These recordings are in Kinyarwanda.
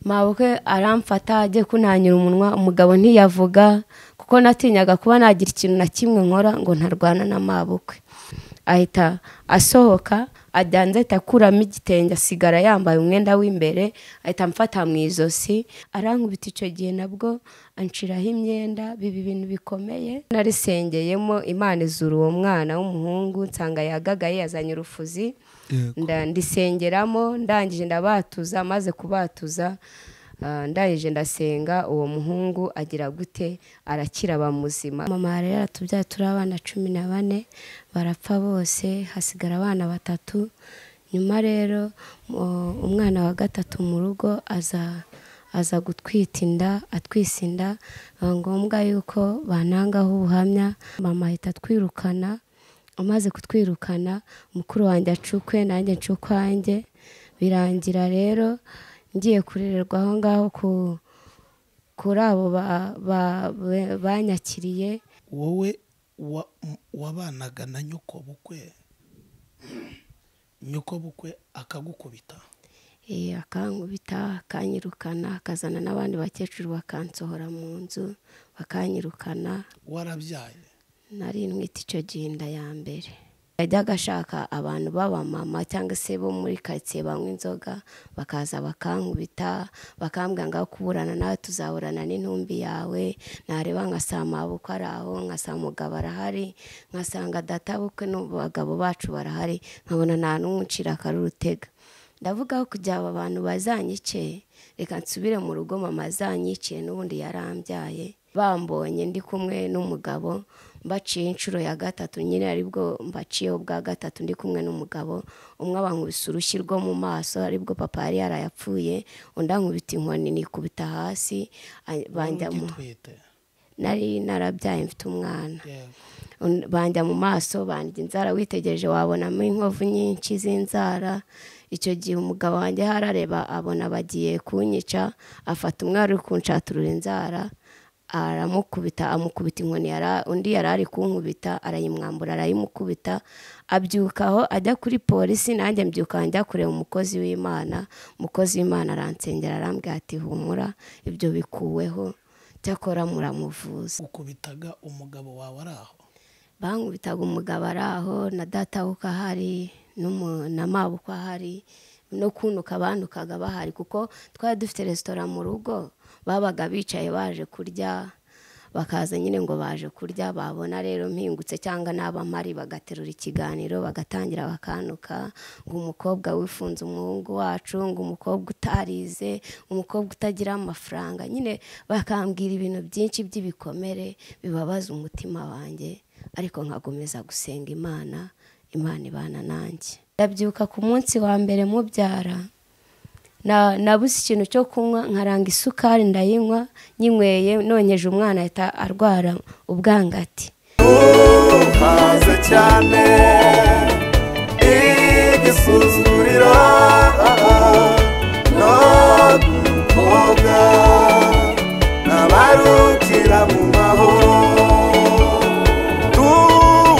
mabukwe aramfata ajye kunanyura umunwa umugabo ntiyavuga kuko natinyaga kuba nagira ikintu na kimwe nkora ngo ntarwana na mabukwe ahita asohoka ajya hanze ahita akuramo igitenge asigara yambaye umwenda w'imbere ahita amfata mu ijosi arankubita icyo gihe nabwo anshiraho imyenda biba ibintu bikomeye narisengeyemo imana izura uwo mwana w'umuhungu nsanga yagagaye yazanye urufuzi ndisengeramo ndangije ndabatuza maze kubatuza ndangije ndasenga uwo muhungu agira gute arakira muzima mama rero atubyaye turi abana cumi na bane barapfa bose hasigara abana batatu nyuma rero umwana wa gatatu mu rugo aza aza gutwita inda atwisa inda biba ngombwa yuko banangaho ubuhamya mama ahita atwirukana amaze kutwirukana mukuru wanjye acukwe nanjye ncukwanjye birangira rero ngiye kurererwa aho ngaho kuri abo banyakiriye wowe wabanaga na nyoko bukwe nyoko bukwe akagukubita akankubita akanyirukana akazana n'abandi bakecuru bakansohora mu nzu bakanyirukana warabyaye nari ntwite icyo gihe inda ya mbere yajyaga ashaka abantu b'abamama cyangwa se bo muri karitsiye banywa inzoga bakaza bakankubita bakambwira ngo kuburana nawe tuzaburana n'intumbi yawe ntareba nkasanga mabukwe ari aho nkasanga umugabo arahari nkasanga data bukwe n'abagabo bacu barahari nkabona nta n'umwucira akarurutega ndavuga ko kugira aba bantu bazanyice reka nsubire mu rugo mama azanyikiye n'ubundi yarambyaye bambonye ndi kumwe n'umugabo mbaciye inshuro ya gatatu nyine aribwo mbaciyeho bwa gatatu ndi kumwe n'umugabo umwe abankubise urushyi rwo mu maso aribwo papa yari yarayapfuye undi ankubita inkoni nikubita hasi banjyamo nari narabyaye mfite umwana banjya mu maso bandya inzara witegereje wabonamo inkovu nyinshi z'inzara icyo gihe umugabo wanjye harareba abona bagiye kunyica afata umwari uri kunshaturura inzara aramukubita amukubita inkoni undi yari ari kunkubita arayimwambura arayimukubita abyukaho ajya kuri polisi nanjye mbyuka njya kureba umukozi w'imana umukozi w'imana aransengera arambwira ati humura ibyo bikuweho cyakora muramuvuza ukubitaga umugabo wawe ari aho bankubitaga umugabo ari aho na data wuko ahari na mabuko ahari no kunuka banukaga bahari kuko twari dufite resitora mu rugo babaga bicaye baje kurya bakaza nyine ngo baje kurya babona rero mpingutse cyangwa n'abamari bagaterura ikiganiro bagatangira bakanuka ngo umukobwa wifunze umuhungu wacu ngo umukobwa utarize umukobwa utagira amafaranga nyine bakambwira ibintu byinshi by'ibikomere bibabaza umutima wanjye ariko nkakomeza gusenga imana imana ibana nanjye ndabyuka ku munsi wa mbere mubyara nabuze ikintu cyo kunywa nkaranga isukari ndayinywa nyinyweye nonyeje umwana ahita arwara ubwangati uhaze cyane igisuzuguriro no kumukobwa n'abarukira mu maho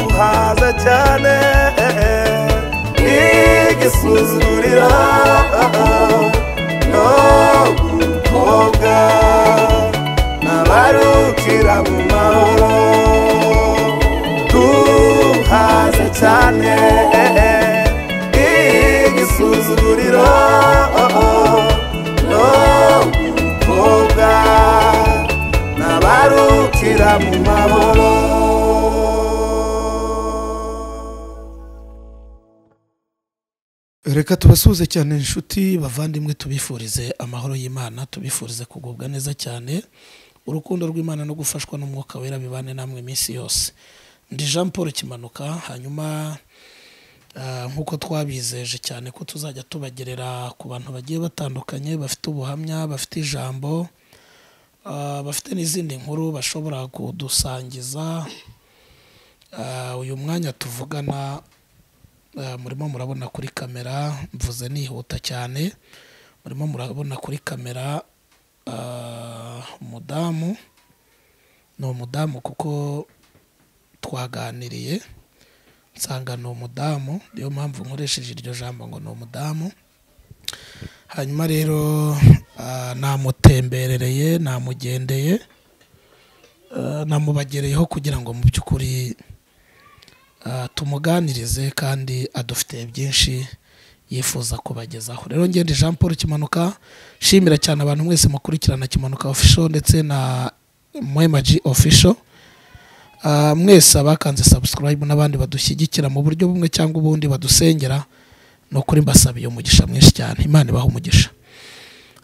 uhaze cyane igisuzuguriro no gukobwa n'abarukira mu mahoro duhaze cyane igisuzuguriro no gukobwa n'abarukira mu mahoro reka tubasuhuze cyane inshuti bavandimwe tubifurize amahoro y'imana tubifurize kugubwa neza cyane urukundo rw'imana no gufashwa n'umwuka wera bibane namwe iminsi yose ndi jean paul kimanuka hanyuma nk'uko twabizeje cyane ko tuzajya tubagerera ku bantu bagiye batandukanye bafite ubuhamya bafite ijambo bafite n'izindi nkuru bashobora kudusangiza uyu mwanya tuvugana murimo murabona kuri kamera mvuze nihuta cyane murimo murabona kuri kamera umudamu ni umudamu kuko twaganiriye nsanga ni umudamu niyo mpamvu nkoresheje iryo jambo ngo ni umudamu hanyuma rero namutemberereye namugendeye eh, namubagereyeho kugira ngo mu by'ukuri ah, tumuganirize kandi adufitiye byinshi yifuza kubagezaho rero ngende jean paul kimanuka shimira cyane abantu mwese mukurikirana kimanuka official ndetse na mwema g official Ah, mwese abakanze subscribe n'abandi badushyigikira mu buryo bumwe cyangwa ubundi badusengera ni ukuri mbasabiye umugisha mwinshi cyane imana ibaha umugisha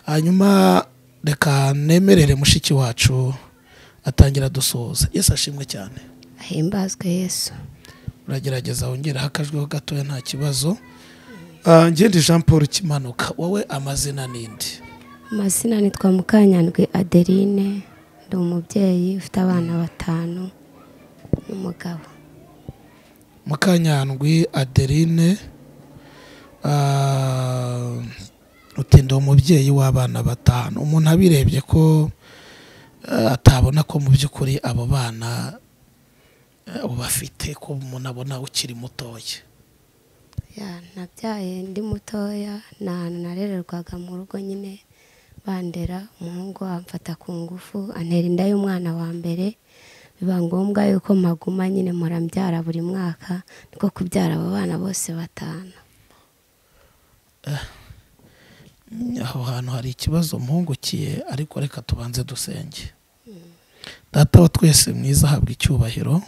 hanyuma reka nemerere mushiki wacu atangira dusuhuza yesu ashimwe cyane ahimbazwe yesu uragerageza wongere hakajweho gatoya nta kibazo Ah, ngende jean paul kimanuka wowe amazina n'indi amazina nitwa mukanyandwi adeline ndi umubyeyi ufite abana batanu n'umugabo mukanyandwi adeline ah, utinda umubyeyi w'abana batanu umuntu abirebye ko ah, atabona ko mu by'ukuri abo bana ah, ubafite ko umuntu abona ukiri mutoya Ya, nabyaye ndi mutoya ni ahantu narererwaga mu rugo nyine bandera umuhungu amfata ku ngufu antera inda y'umwana wa mbere biba ngombwa yuko maguma nyine murambyara buri mwaka niko kubyara abo bana bose batanu aho hantu hari ikibazo mpungukiye ariko reka tubanze dusenge data wa twese mwiza ahabwa icyubahiro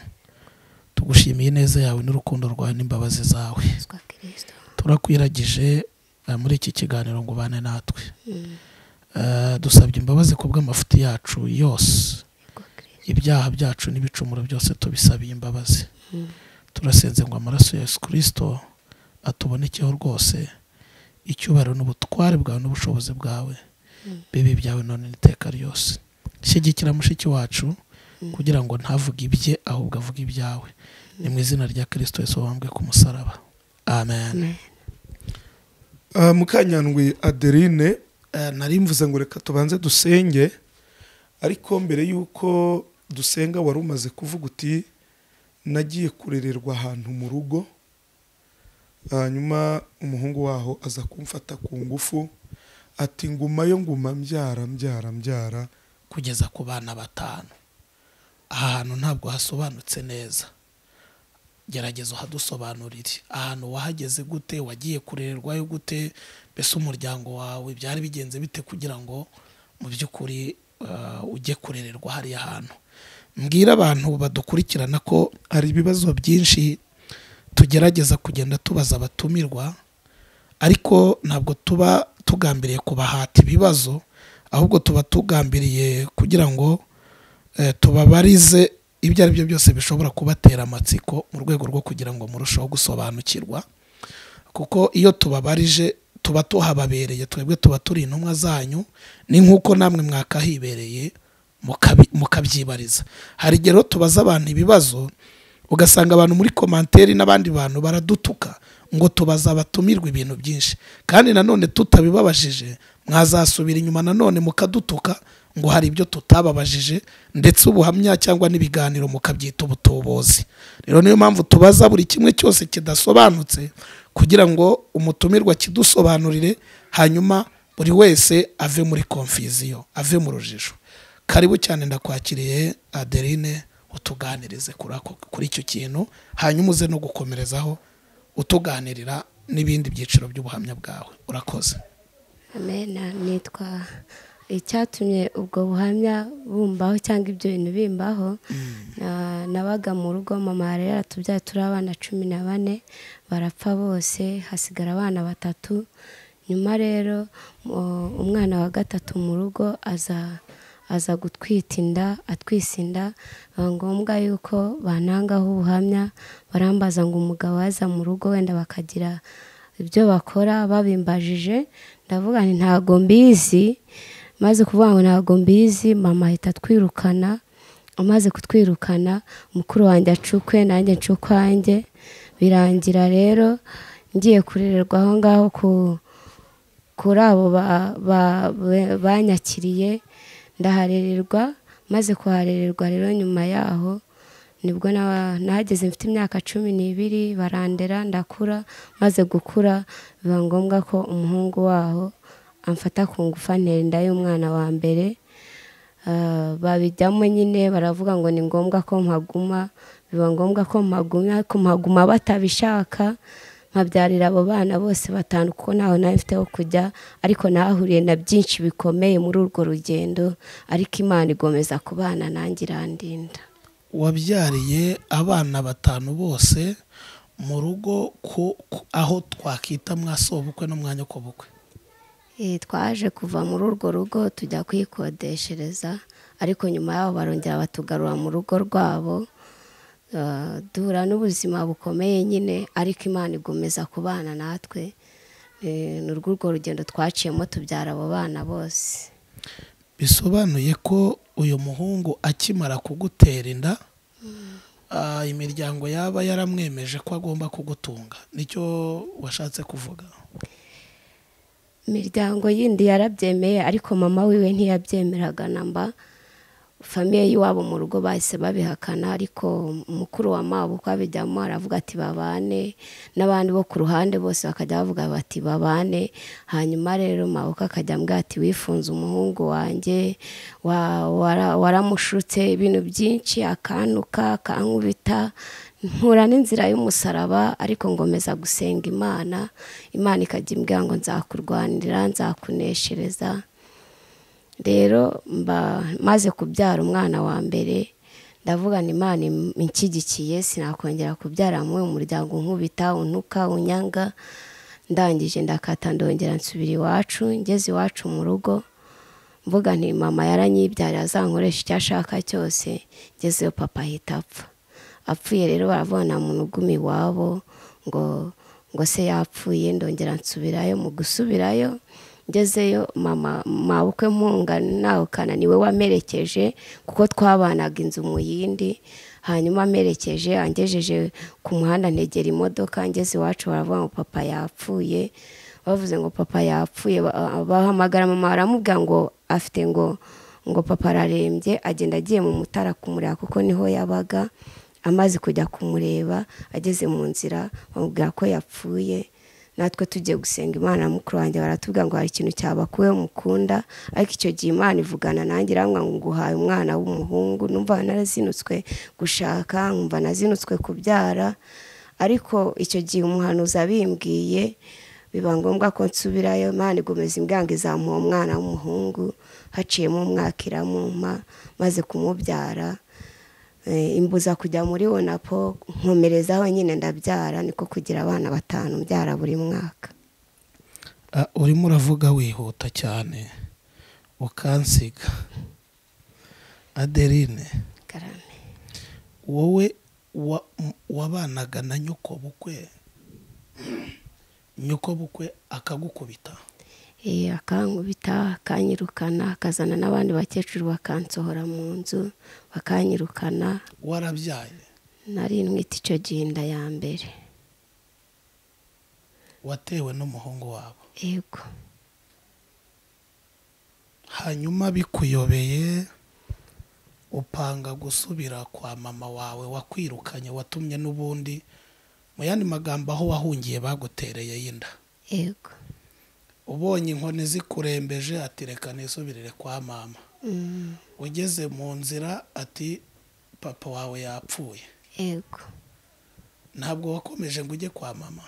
tugushimiye ineza yawe n'urukundo rwawe n'imbabazi zawe twa kirisito turakwiragije eh, muri iki kiganiro ngo ubane natwe Eh, dusabye imbabazi ku bw'amafuti yacu yose twa kirisito ibyaha byacu n'ibicumuro byose tubisabiye imbabazi turasenze ngo amaraso ya yesu kirisito atubonekeho rwose icyubahiro n'ubutware bwawe n'ubushobozi bwawe bibi byawe none n'iteka ryose shyigikira mushiki wacu kugira ngo ntavuge ibye ahubwo avuge ibyawe ni mu izina rya kirisito yesu wambwe ku musaraba amen Ah, mukanyandwi adeline ah, nari mvuze ngo reka tubanze dusenge ariko mbere y'uko dusenga wari umaze kuvuga uti nagiye kurererwa ahantu mu rugo hanyuma umuhungu waho aza kumfata ku ngufu ati nguma yo nguma mbyara mbyara mbyara kugeza ku bana batanu aha hantu ntabwo hasobanutse neza gerageza uhadusobanurire ahantu wahageze gute wagiye kurererwayo gute mbese umuryango wawe byari bigenze bite kugira ngo mu by'ukuri eh, ujye kurererwa hariya hantu mbwira abantu badukurikirana ko hari ibibazo byinshi tugerageza kugenda tubaza abatumirwa ariko ntabwo tuba tugambiriye kubahata ibibazo ahubwo tuba tugambiriye kugira ngo eh, tubabarize ibyo ari byo byose bishobora kubatera amatsiko mu rwego rwo kugira ngo murusheho gusobanukirwa kuko iyo tubabarije tuba tuhababereye twebwe tuba turi intumwa zanyu ni nk'uko namwe mwakahibereye mukabi- mukabyibariza hari igihe rero tubaza abantu ibibazo ugasanga abantu muri komanteri n'abandi bantu baradutuka ngo tubaza abatumirwa ibintu byinshi kandi nanone tutabibabajije mwazasubira inyuma nanone mukadutuka ngo hari ibyo tutababajije ndetse ubuhamya cyangwa n'ibiganiro mukabyita ubutubuzi rero niyo mpamvu tubaza buri kimwe cyose kidasobanutse kugira ngo umutumirwa kidusobanurire hanyuma buri wese ave muri konfiziyo ave mu rujijo karibu cyane ndakwakiriye adeline utuganirize kuri ako- kuri icyo kintu hanyuma uze no gukomerezaho utuganirira n'ibindi byiciro by'ubuhamya bwawe urakoze amena nitwa icyatumye ubwo buhamya bumbaho cyangwa ibyo bintu bimbaho na- nabaga mu rugo mama yari yaratubyaye turi abana cumi na bane barapfa bose hasigara abana batatu nyuma rero mu- umwana wa gatatu mu rugo aza aza gutwita inda atwisa inda biba ngombwa yuko banangaho ubuhamya barambaza ngo umugabo yaza mu rugo wenda bakagira ibyo bakora babimbajije ndavuga nti ntago mbizi maze kuvuga ngo ntago mbizi mama ahita atwirukana amaze kutwirukana mukuru wanjye acukwe nanjye ncukwanjye birangira rero ngiye kurererwa aho ngaho ku kuri abo ba- ba- ba- banyakiriye ndaharererwa maze kuharererwa rero nyuma yaho nibwo na- nahageze mfite imyaka cumi n'ibiri barandera ndakura maze gukura biba ngombwa ko umuhungu waho amfata ku ngufu antera inda y'umwana wa mbere Ah, babijyamo nyine baravuga ngo ni ngombwa ko mpaguma biba ngombwa ko mpaguma ariko mpaguma batabishaka nkabyarira abo bana bose batanu kuko ntaho nawe mfite ho kujya ariko nahahuriye na byinshi bikomeye muri urwo rugendo ariko imana igomeza kubana nanjye irandinda wabyariye abana batanu bose mu rugo ku- ku- aho twakita mwasabukwe n'umwanya ku bukwe Eh, twaje kuva muri urwo rugo tujya kwikodeshereza ariko nyuma yaho barongera batugarura mu rugo rwabo Ah, duhura n'ubuzima bukomeye nyine ariko imana igomeza kubana natwe Eh, ni urw'urwo rugendo twaciyemo tubyara abo bana bose bisobanuye ko uyu muhungu akimara kugutera inda ah, imiryango yaba yaramwemeje ko agomba kugutunga nicyo washatse kuvuga imiryango yindi yarabyemeye ariko mama wiwe ntiyabyemeraga na mba famiye y'iwabo mu rugo bahise babihakana ariko mukuru wa mabo uko abijyamo aravuga ati babane n'abandi bo ku ruhande bose bakajya bavuga bati babane hanyuma rero mabuka akajya ambwira ati wifunze umuhungu wanjye wa- wara- waramushutse ibintu byinshi akantuka akankubita mpura n'inzira y'umusaraba ariko ngomeza gusenga imana imana ikajya imbwira ngo nzakurwanira nzakuneshereza rero mba maze kubyara umwana wa mbere ndavuga ni imana im- inshyigikiye sinakongera kubyara muri uyu muryango unkubita untuka unyanga ndangije ndakata ndongera nsubira iwacu ngeze iwacu mu rugo mvuga nti mama yaranyibyariye azankoresha icyo ashaka cyose ngezeyo papa ahita apfa apfuye rero baravuga nta muntu uguma iwabo ngo ngo se yapfuye ndongera nsubirayo mu gusubirayo ngezeyo mama mabukwe mpunga nawukana niwe wamerekeje kuko twabanaga inzu mu yindi hanyuma amerekeje angejeje ku muhanda ntegera imodoka ngeze iwacu baravuga ngo papa yapfuye bavuze ngo papa yapfuye ba- ah, bahamagara mama baramubwira ngo afite ngo ngo papa ararembye agenda agiye mu mutara kumureba kuko niho yabaga amaze kujya kumureba ageze mu nzira bamubwira ko yapfuye natwe tugiye gusenga imana na mukuru wanjye baratubwira ngo hari ikintu cyabakuwe mukunda ariko icyo gihe imana ivugana nanjye iramwa ngo nguhaye umwana w'umuhungu numva narazinutswe gushaka nkumva nazinutswe kubyara ariko icyo gihe umuhanuzi abimbwiye biba ngombwa ko nsubirayo imana igomeza imbwanga izamuha umwana w'umuhungu haciyemo umwaka iramumpa maze kumubyara Eh, imbuza kujya muri wonapo nkomerezaho nyine ndabyara niko kugira abana batanu mbyara buri mwaka Ah, urimo uravuga wihuta cyane ukansiga adeline karame wowe wa- m- wabanaga na nyoko bukwe nyoko bukwe akagukubita Eh, akankubita akanyirukana akazana n'abandi bakecuru bakansohora mu nzu bakanyirukana warabyaye nari ntwite icyo gihe inda ya mbere watewe n'umuhungu wabo yego hanyuma bikuyobeye upanga gusubira kwa mama wawe wakwirukanye watumye n'ubundi mu yandi magambo aho wahungiye bagutereye y'inda yego ubonye inkoni zikurembeje ati reka nisubirire kwa mama Mm, ugeze mu nzira ati papa wawe yapfuye yego ntabwo wakomeje ngo ujye kwa mama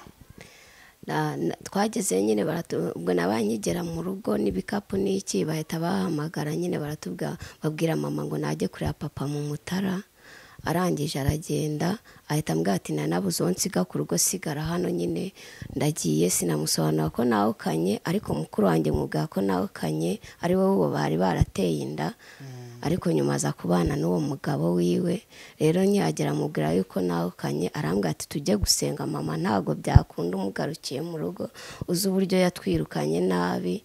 Na- na- twagezeyo nyine baratu- ubwo nabanyigera mu rugo n'ibikapu n'iki bahita bahamagara nyine baratubwa babwira mama ngo najye kureba papa mu mutara arangije aragenda ahita ambwira ati nanabuze uwo nsiga ku rugo sigara hano nyine ndagiye sinamusobanura ko nawukanye ariko mukuru wanjye mwubwira ko nawukanye ari wowe uwo bari barateye inda ariko nyuma aza kubana n'uwo mugabo wiwe rero ntiyagera mubwira yuko nawukanye arambwira ati tujye gusenga mama ntabwo byakunda umugarukiye mu rugo uzi uburyo yatwirukanye nabi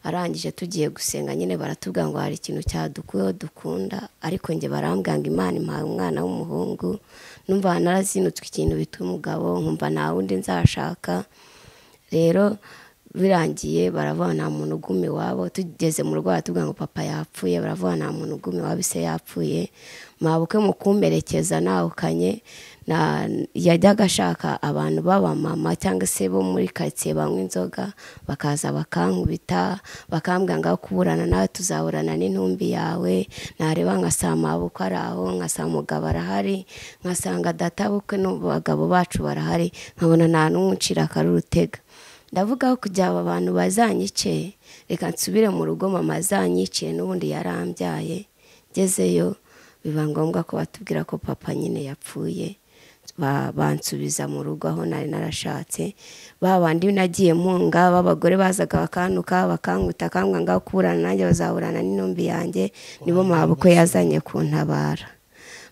arangije tugiye gusenga nyine baratubwira ngo hari ikintu cyadukuyeho dukunda ariko njye barambwira ngo imana impaye umwana w'umuhungu numva narazinutswe ikintu bita umugabo nkumva nta wundi nzashaka rero birangiye baravuga nta muntu uguma iwabo tugeze mu rugo baratubwira ngo papa yapfuye baravuga nta muntu uguma iwabo ise yapfuye mwabuke mu kumperekeza ntahukanye na- yajyaga ashaka abantu b'abamama cyangwa se bo muri karitsiye banywa inzoga bakaza bakankubita bakambwira ngo aho kuburana nawe tuzaburana n'intumbi yawe nareba nkasanga mabuko ari aho nkasanga umugabo arahari nkasanga databukwe n'abagabo bacu barahari nkabona nta n'umwe ucira akarurutega ndavuga ko kugira aba bantu bazanyice reka nsubire mu rugo mama azanyikiye n'ubundi yarambyaye ngezeyo biba ngombwa ko batubwira ko papa nyine yapfuye Ba- bansubiza mu rugo aho nari narashatse ba bandi nagiye mpunga b'abagore bazaga bakantuka bakankuta akambwa ngaho kuburana nanjye bazaburana n'intumbi yanjye nibo mabukwe yazanye kuntabara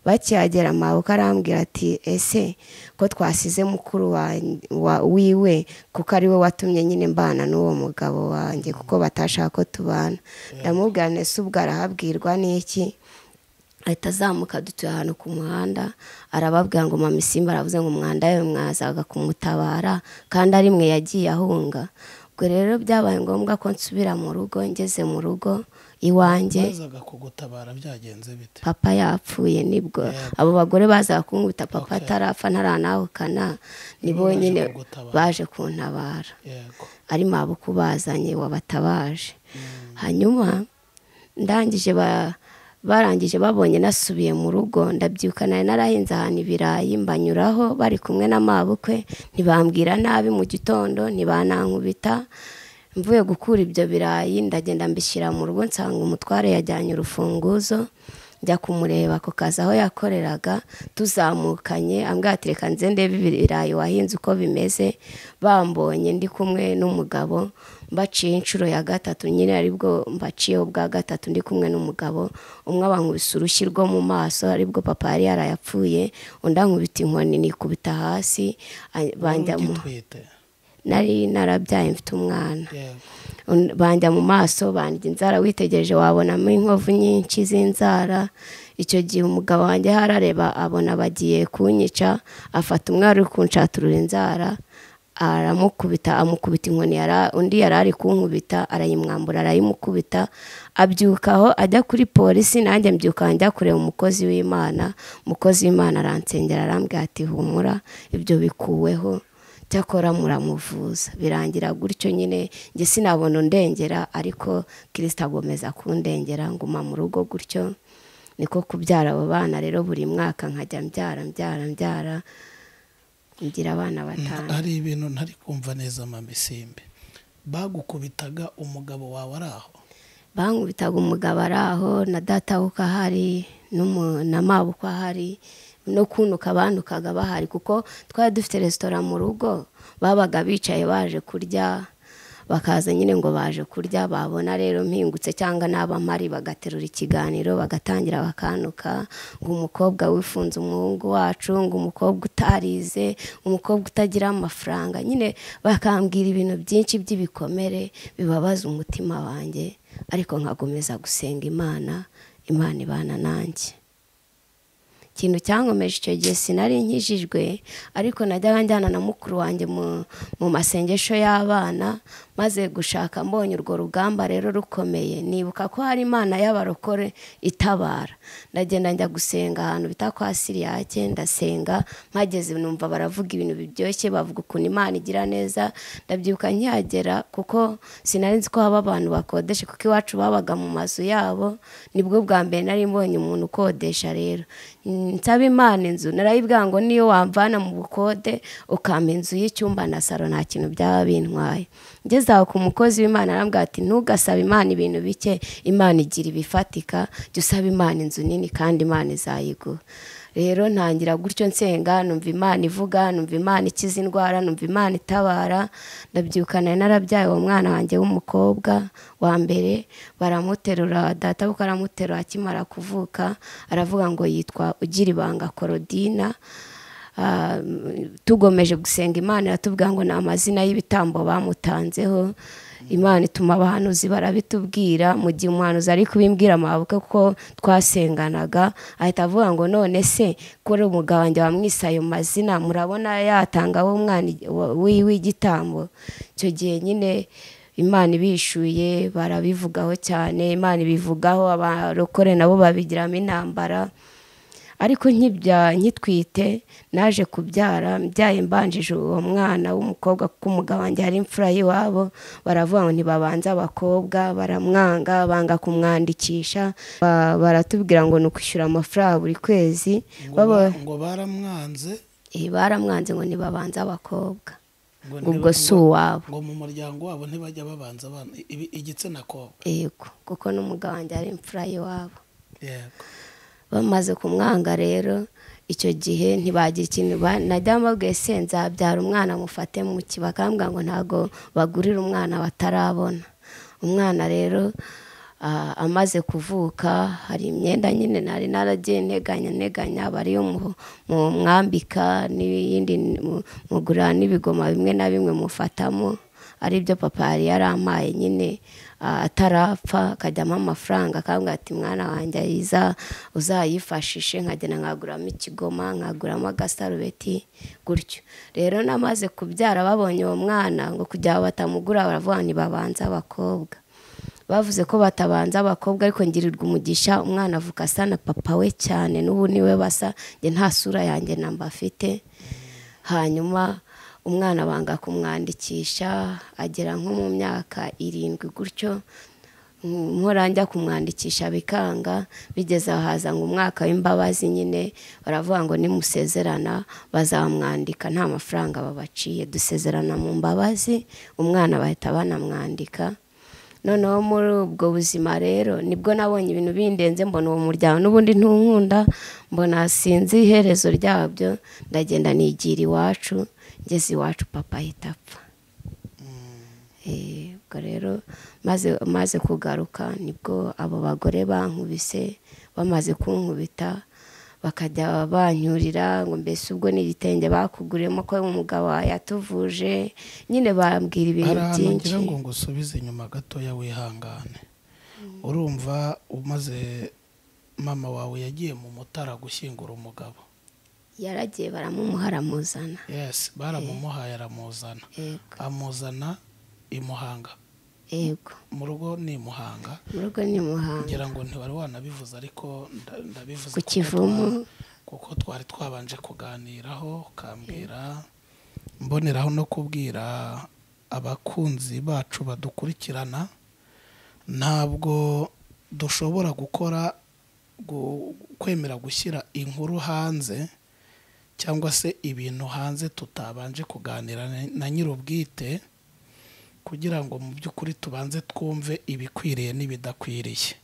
bakihagera mabuka arambwira ati ese ko twasize mukuru wa- wa- wiwe kuko ari we watumye nyine mbana n'uwo mugabo wanjye kuko batashaka ko tubana ndamubwira nese ubwo arahabwirwa n'iki ahita azamuka dutuye ahantu ku muhanda arababwira ngo mama isimba aravuze ngo umwanda we mwazaga kumutabara kandi ari mwe yagiye ahunga ubwo rero byabaye ngombwa ko nsubira mu rugo ngeze mu rugo iwanjye bazaga kugutabara byagenze bite papa yapfuye nibwo Yeah. abo bagore baza kunkubita papa Okay. atarapfa ntaranahukana Nibo nibo baje nyine kugutabara. baje kuntabara yego ari mabuku bazanye wabatabaje hanyuma ndangije ba barangije babonye nasubiye mu rugo ndabyuka nari narahinze ahantu ibirayi mbanyuraho bari kumwe na mabukwe ntibambwira nabi mu gitondo ntibanankubita mvuye gukura ibyo birayi ndagenda mbishyira mu rugo nsanga umutware yajyanye urufunguzo njya kumureba ku kazi aho yakoreraga tuzamukanye ambwira ati reka nze ndebe ibirayi wahinze uko bimeze bambonye ndi kumwe n'umugabo mbaciye inshuro ya gatatu nyine aribwo mbaciyeho bwa gatatu ndi kumwe n'umugabo umwe abankubise urushyi rwo mu maso aribwo papa yari yarayapfuye undi ankubita inkoni nikubita hasi a- banjya mu ugitwite nari narabyaye mfite umwana yego Un- banjya mu maso banjya inzara witegereje wabonamo inkovu nyinshi z'inzara icyo gihe umugabo wanjye harareba abona bagiye kunyica afata umwari uri kunshaturura inzara aramukubita amukubita inkoni yara- undi yari ari kunkubita arayimwambura arayimukubita abyukaho ajya kuri polisi nanjye mbyuka njya kureba umukozi w'imana umukozi w'imana aransengera arambwira ati humura ibyo bikuweho cyakora muramuvuza birangira gutyo nyine njye sinabona undengera ariko kirisita agomeza kundengera nguma mu rugo gutyo niko kubyara abo bana rero buri mwaka nkajya mbyara mbyara mbyara ngira abana batanu hari ibintu ntari kumva neza mama isimbi bagukubitaga umugabo wawe ari aho bankubitaga umugabo ari aho na data wuko ahari n'umu- na mabo uko ahari no kunuka banukaga bahari kuko twari dufite resitora mu rugo babaga bicaye baje kurya bakaza nyine ngo baje kurya babona rero mpingutse cyangwa n'abamari bagaterura ikiganiro bagatangira bakanuka ngo umukobwa wifunze umuhungu wacu ngo umukobwa utarize umukobwa utagira amafaranga nyine bakambwira ibintu byinshi by'ibikomere bibabaza umutima wanjye ariko nkakomeza gusenga imana imana ibana nanjye ikintu cyankomeje icyo gihe sinari nkijijwe ariko najyaga njyana na mukuru wanjye mu, mu masengesho y'abana maze gushaka mbonye urwo rugamba rero rukomeye nibuka ko hari imana y'abarokore itabara ndagenda njya gusenga ahantu bita kwa siriyake ndasenga mpageze numva baravuga ibintu biryoshye bavuga ukuntu imana igira neza ndabyibuka nkihagera kuko sinari nzi ko haba abantu bakodesha kuko iwacu babaga mu mazu yabo nibwo bwa mbere nari mbonye umuntu ukodesha rero Mm, nsaba imana inzu narayibwira ngo niyo wamvana mu bukode ukampa inzu y'icyumba na saro nta kintu byaba bintwaye ngeze aho ku mukozi w'imana arambwira ati ntugasaba imana ibintu bike imana igira ibifatika jya usaba imana inzu nini kandi imana izayiguha rero ntangira gutyo nsenga numva imana ivuga numva imana ikiza indwara numva imana itabara ndabyukana narabyaye uwo mwana wanjye w'umukobwa wa mbere baramuterura data kuko aramuterura akimara kuvuka aravuga ngo yitwa ugira ibanga korodina Ah, tugomeje gusenga imana iratubwira ngo ni amazina y'ibitambo bamutanzeho imana ituma abahanuzi barabitubwira mu gihe umuhanuzi ari kubimbwira amabuke ko twasenganaga ahita avuga ngo none se kuri umugabo wanjye wamwise ayo mazina murabona yatanga we umwana wiwe igitambo icyo gihe nyine imana ibishuye barabivugaho cyane imana ibivugaho abarokore nabo babigiramo intambara ariko nkibya nkitwite naje kubyara mbyaye mbanjije uwo mwana w'umukobwa kuko umugabo wanjye hari imfura y'iwabo baravuga ngo ntibabanze abakobwa baramwanga banga kumwandikisha Ba- baratubwira ngo ni ukwishyura amafaranga buri kwezi ngo baba ba- ngo baramwanze Eh, baramwanze ngo ntibabanze abakobwa ngo ubwo ntiba- si ngo- uwabo ngo mu muryango wabo ntibajya babanza abana ibi- igitsina kobwa yego kuko n'umugabo wanjye ari imfura y'iwabo yego bamaze kumwanga rero icyo gihe ntibagira ikintu ba- najya mbabwiye se nzabyara umwana mufate mu ki bakambwira ngo ntabwo bagurira umwana batarabona umwana rero ah, amaze kuvuka hari imyenda nyine nari naragiye nteganya nteganya aba ariyo mu- mu mwambika n'iyindi mu- mugura n'ibigoma bimwe na bimwe mufatamo aribyo papa yari yarampaye nyine ah, atarapfa akajyamo amafaranga akambwira ati mwana wanjye ayiza uzayifashishe nkagenda nkaguramo ikigoma nkaguramo agasarubeti gutyo rero namaze kubyara babonye uwo mwana ngo kugira ngo batamugura baravuga ngo ntibabanze abakobwa bavuze ko batabanza abakobwa ariko ngirirwa umugisha umwana avuka asa na papa we cyane n'ubu niwe basa njye nta sura yanjye namba afite hanyuma umwana banga kumwandikisha agera nko mu myaka irindwi gutyo nkora njya kumwandikisha bikanga bigeze aho haza ngo umwaka w'imbabazi nyine baravuga ngo nimusezerana bazamwandika nta mafaranga babaciye dusezerana mu mbabazi umwana bahita banamwandika noneho muri ubwo buzima rero nibwo nabonye ibintu bindenze mbona uwo muryango n'ubundi ntunkunda mbona sinzi iherezo ryabyo ndagenda nigira iwacu ngeze iwacu papa ahita apfa Eh, ubwo rero maze maze kugaruka nibwo abo bagore bankubise bamaze kunkubita bakajya banyurira ngo mbese ubwo ni igitenge bakuguriyemo ko umugabo yatuvuje nyine bambwira hari ibintu ahantu byinshi ngira ngo ngusubize inyuma gatoya wihangane urumva umaze mama wawe yagiye mu mutara gushyingura umugabo yaragiye baramumuhara muzana yesi baramumuhaye aramuzana yego amuzana i muhanga yego mu rugo ni i muhanga mu rugo ni muhanga ngira ngo ntiwari wanabivuze ariko nda- Ku ndabivuze kuko Kivumu. twa- kuko twari twabanje kuganiraho ukambwira mboneraho no kubwira abakunzi bacu badukurikirana ntabwo dushobora gukora gu- kwemera gushyira inkuru hanze cyangwa se ibintu hanze tutabanje kuganira na- na nyir'ubwite kugira ngo mu by'ukuri tubanze twumve ibikwiriye n'ibidakwiriye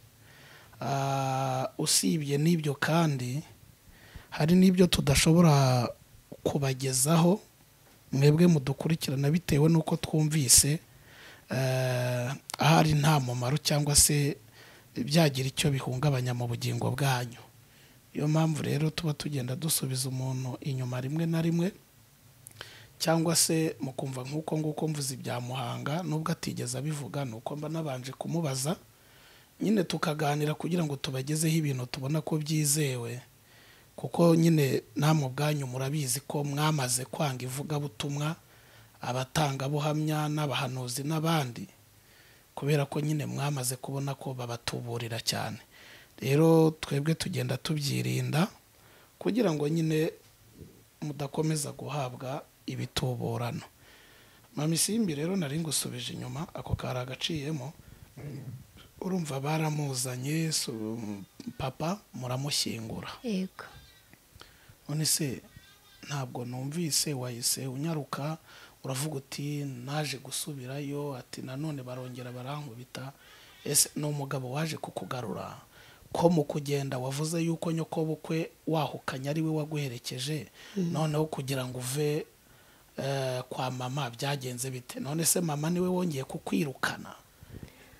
Ah, usibye n'ibyo kandi hari n'ibyo tudashobora kubagezaho mwebwe mudukurikirana bitewe n'uko twumvise eh, ahari nta mumaro cyangwa se byagira icyo bihungabanya mu bugingo bwanyu niyo mpamvu rero tuba tugenda dusubiza umuntu inyuma rimwe na rimwe cyangwa se mukumva nk'uko nguko mvuze ibya muhanga nubwo atigeze abivuga ni uko mba nabanje kumubaza nyine tukaganira kugira ngo tubagezeho ibintu tubona ko byizewe kuko nyine namwe ubwanyu murabizi ko mwamaze kwanga ivugabutumwa abatangabuhamya n'abahanuzi n'abandi kubera ko nyine mwamaze kubona ko babatuburira cyane rero twebwe tugenda tubyirinda kugira ngo nyine mudakomeza guhabwa ibituburano mama isimbi rero nari ngusubije inyuma ako kari agaciyemo urumva baramuzanye su- papa muramushyingura yego none se ntabwo numvise wahise unyaruka uravuga uti naje gusubirayo ati nanone barongera barankubita ese ni umugabo waje kukugarura ko mu kugenda wavuze yuko nyokobukwe wahukanye ari we waguherekeje noneho kugira ngo uve eh, kwa mama byagenze bite none se mama niwe wongeye kukwirukana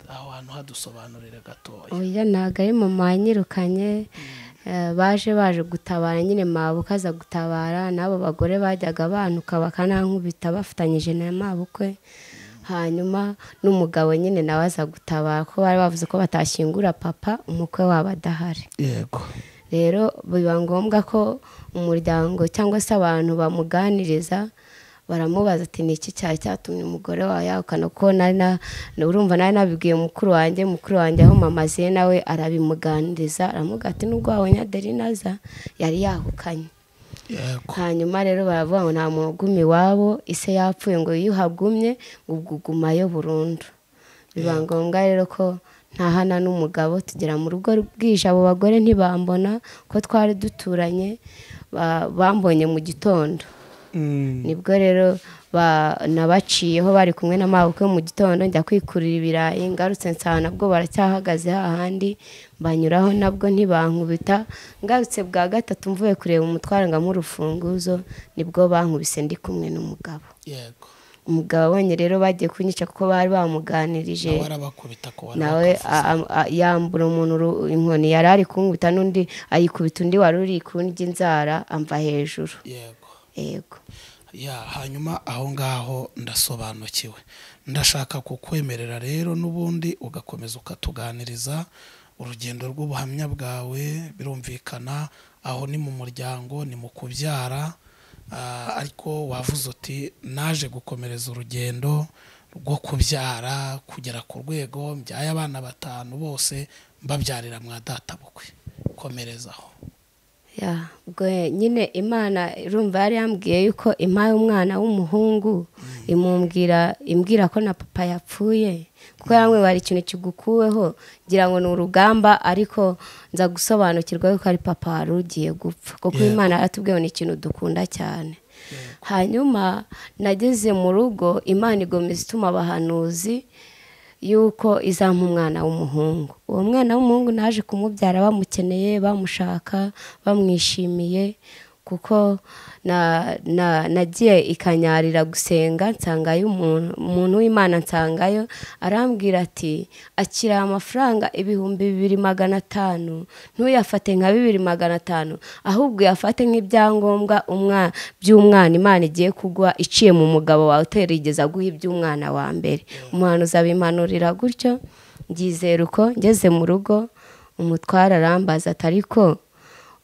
aho hantu hadusobanurire gatoya oya ntabwo ari mama wanyirukanye eh, baje baje gutabara nyine mabukwe aza gutabara n'abo bagore bajyaga bantuka bakanankubita bafatanyije na mabukwe hanyuma n'umugabo nyine nawe aza gutabara ko bari bavuze ko batashyingura papa umukwe wabo adahari yego rero biba ngombwa ko umuryango cyangwa se abantu bamuganiriza baramubaza ati ni iki cyari cyatumye umugore wawe yahukana kuko nari na urumva nari nabibwiye mukuru wanjye mukuru wanjye aho mama aziye nawe arabimuganiriza aramuga ati nubwo wabonye aderina aza yari yahukanye yego hanyuma rero baravuga ngo nta muntu uguma iwabo ise yapfuye ngo iyo uhagumye ngo ubwo ugumayo burundu biba ngombwa rero ko ntahana n'umugabo tugera mu rugo bwije abo bagore ntibambona ko twari duturanye ba- bambonye mu gitondo Mm, nibwo rero ba- nabaciyeho bari kumwe na mabukwe mu gitondo njya kwikurira ibirayi ngarutse nsanga nabwo baracyahagaze hahandi banyuraho nabwo ntibankubita ngarutse bwa gatatu mvuye kureba umutwaro ngamo urufunguzo nibwo bankubise ndi kumwe n'umugabo yego umugabo abonye rero bagiye kunyica kuko bari bamuganirije nawe arabakubita ko nawe a- a- a- yambura umuntu uru- inkoni yari ari kunkubita n'undi ayikubita undi wari uri kundya inzara amva hejuru yego yego ya hanyuma aho ngaho ndasobanukiwe ndashaka kukwemerera rero n'ubundi ugakomeza ukatuganiriza urugendo rw'ubuhamya bwawe birumvikana aho ni mu muryango ni mu kubyara ah, ariko wavuze uti naje gukomereza urugendo rwo kubyara kugera ku rwego mbyaye abana batanu bose mbabyarira mwa databukwe komerezaho ya ubwo nyine imana urumva yari yambwiye yuko impaye umwana w'umuhungu imumbwira imbwira ko na papa yapfuye kuko yamwe hari ikintu kigukuweho ngira ngo ni urugamba ariko nza gusobanukirwa yuko ari papa wari ugiye gupfa kuko Yego. imana yaratubwiye ngo ni ikintu dukunda cyane hanyuma nageze mu rugo imana igomeza ituma abahanuzi yuko izampa umwana w'umuhungu uwo mwana w'umuhungu naje kumubyara bamukeneye bamushaka bamwishimiye kuko na- na- nagiye ikanyarira gusenga nsangayo umuntu umuntu w'imana nsangayo arambwira ati akira amafaranga ibihumbi bibiri magana atanu ntuyafate nka bibiri magana atanu ahubwo uyafate nk'ibyangombwa umwa- by'umwana imana igiye kugwa iciye mu mugabo wawe uterigeza aguha iby'umwana wa mbere umuhanuzi abimpanurira gutyo ngizera uko ngeze mu rugo umutwara arambaza ati ariko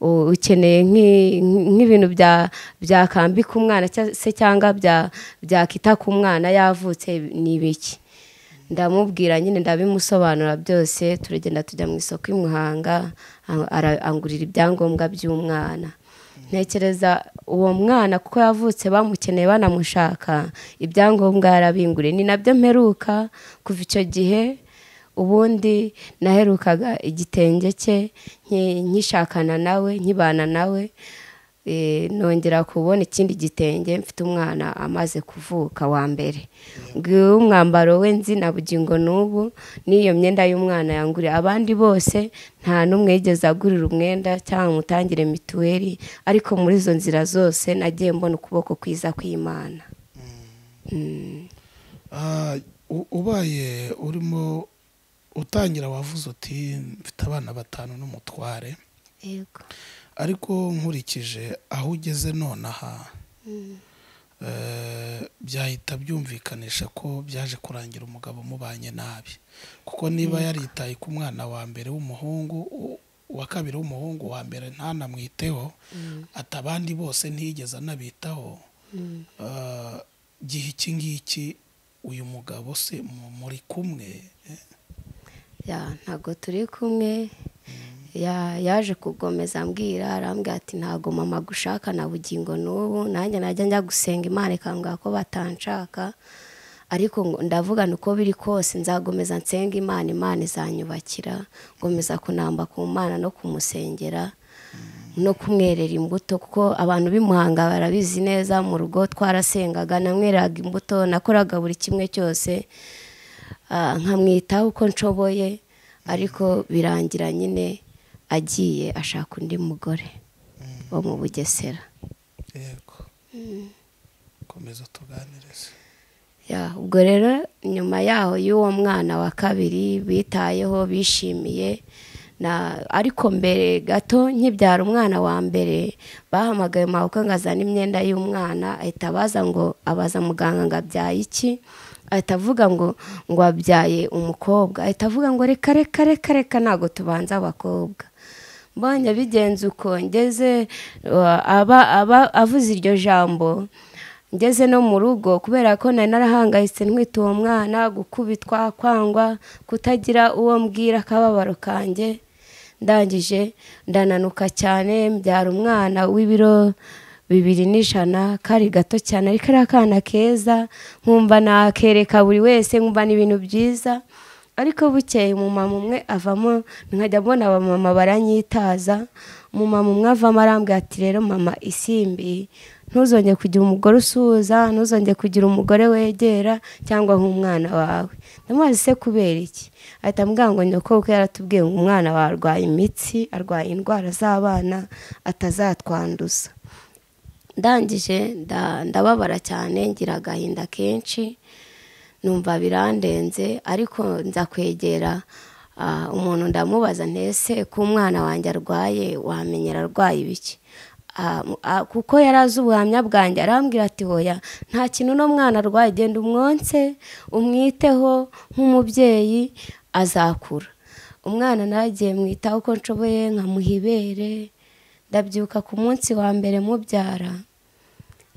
u- ukeneye nk'i- nk'ibintu bya byakambika umwana cya- se cyangwa bya- byakita ku mwana yavutse ni ibiki ndamubwira nyine ndabimusobanura byose turagenda tujya mu isoko i muhanga a- ara- angurira ibyangombwa by'umwana ntekereza uwo mwana kuko yavutse bamukeneye banamushaka ibyangombwa yarabinguriye ni nabyo mperuka kuva icyo gihe ubundi naherukaga igitenge cye nki- nkishakana nawe nkibana nawe Eh, nongera kubona ikindi gitenge mfite umwana amaze kuvuka wa mbere ngiwe umwambaro we nzi na bugingo n'ubu n'iyo myenda y'umwana yanguriye abandi bose nta n'umwe yigeze agurira umwenda cyangwa mutangire mituweli ariko muri izo nzira zose nagiye mbona ukuboko kwiza kw'imana Mm. Ah, u- ubaye urimo utangira wavuze uti mfite abana batanu n'umutware Yego. ariko nkurikije aho ugeze nonaha eh, byahita byumvikanisha ko byaje kurangira umugabo umubanye nabi kuko niba yaritaye ku mwana wa mbere w'umuhungu u- uwa kabiri w'umuhungu wa mbere ntanamwiteho ati abandi bose ntiyigeze anabitaho eh, gihe iki ngiki uyu mugabo se mu- muri kumwe eh, ya ntabwo turi kumwe ya yaje kugomeza ambwira arambwira ati ntabwo mama agushaka na bugingo n'ubu nanjye najya njya gusenga imana ikambwira ko batanshaka ariko ngo ndavugana uko biri kose nzagomeza nsenga imana imana izanyubakira ngomeza kunamba ku mana no kumusengera no kumwerera imbuto kuko abantu b'imuhanga barabizi neza mu rugo twarasengaga namwereraga imbuto nakoraga buri kimwe cyose ah, nkamwitaho uko nshoboye ariko birangira nyine agiye ashaka undi mugore wo mu bugesera yego komeza tuganirize Ya, ubwo rero nyuma yaho y'uwo mwana wa kabiri bitayeho bishimiye na ariko mbere gato nkibyara umwana wa mbere bahamagaye mabukwe ngo azane imyenda y'umwana ahita abaza ngo abaza muganga ngo abyaye iki ahita avuga ngo ngo wabyaye umukobwa ahita avuga ngo reka reka reka reka ntabwo tubanza abakobwa mbonye abigenza uko ngeze uh, aba aba avuze iryo jambo ngeze no mu rugo kubera ko nari narahangayitse ntwite uwo mwana gukubitwa kwangwa kutagira uwo mbwira akababaro kanjye ndangije ndananuka cyane mbyara umwana w'ibiro bibiri n'ijana kari gato cyane ariko ari akana keza nkumva nakereka buri wese nkumva ni ibintu byiza ariko bukeye umumama umwe avamo nkajya mbona abamama baranyitaza umumama umwe avamo arambwira ati rero mama isimbi ntuzongere kugira umugore usuhuza ntuzongere kugira umugore wegera cyangwa nk'umwana wawe ndamubaza se kubera iki ahita ambwira ngo nyoko kuko yaratubwiye ngo umwana wawe arwaye imitsi arwaye indwara z'abana atazatwanduza ndangije nda- ndababara cyane ngira agahinda kenshi numva birandenze ariko nza kwegera ah, umuntu ndamubaza ntese ko umwana wanjye arwaye wamenyera arwaye ibiki Ah, mu- ah, kuko yari azi ubuhamya bwanjye arambwira ati hoya nta kintu uno mwana arwaye genda umwonse umwiteho nk'umubyeyi azakura umwana nagiye mwitaho uko nshoboye nkamuha ibere ndabyuka ku munsi wa mbere mubyara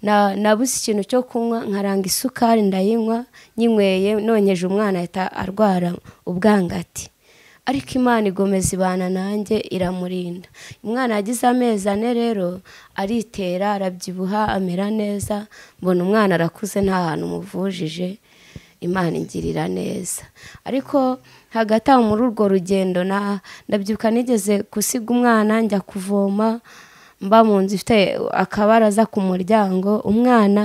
na nabuze ikintu cyo kunywa nkaranga isukari ndayinywa nyinyweye nonyeje umwana ahita arwara ubwangati ariko imana igomeza ibana nanjye iramurinda umwana yagize amezi ane rero aritera arabyibuha amera neza mbona umwana arakuze nta hantu umuvujije imana ingirira neza ariko hagati aho muri urwo rugendo na- ndabyuka nigeze gusiga umwana njya kuvoma mba mu nzu ifite akabaraza ku muryango umwana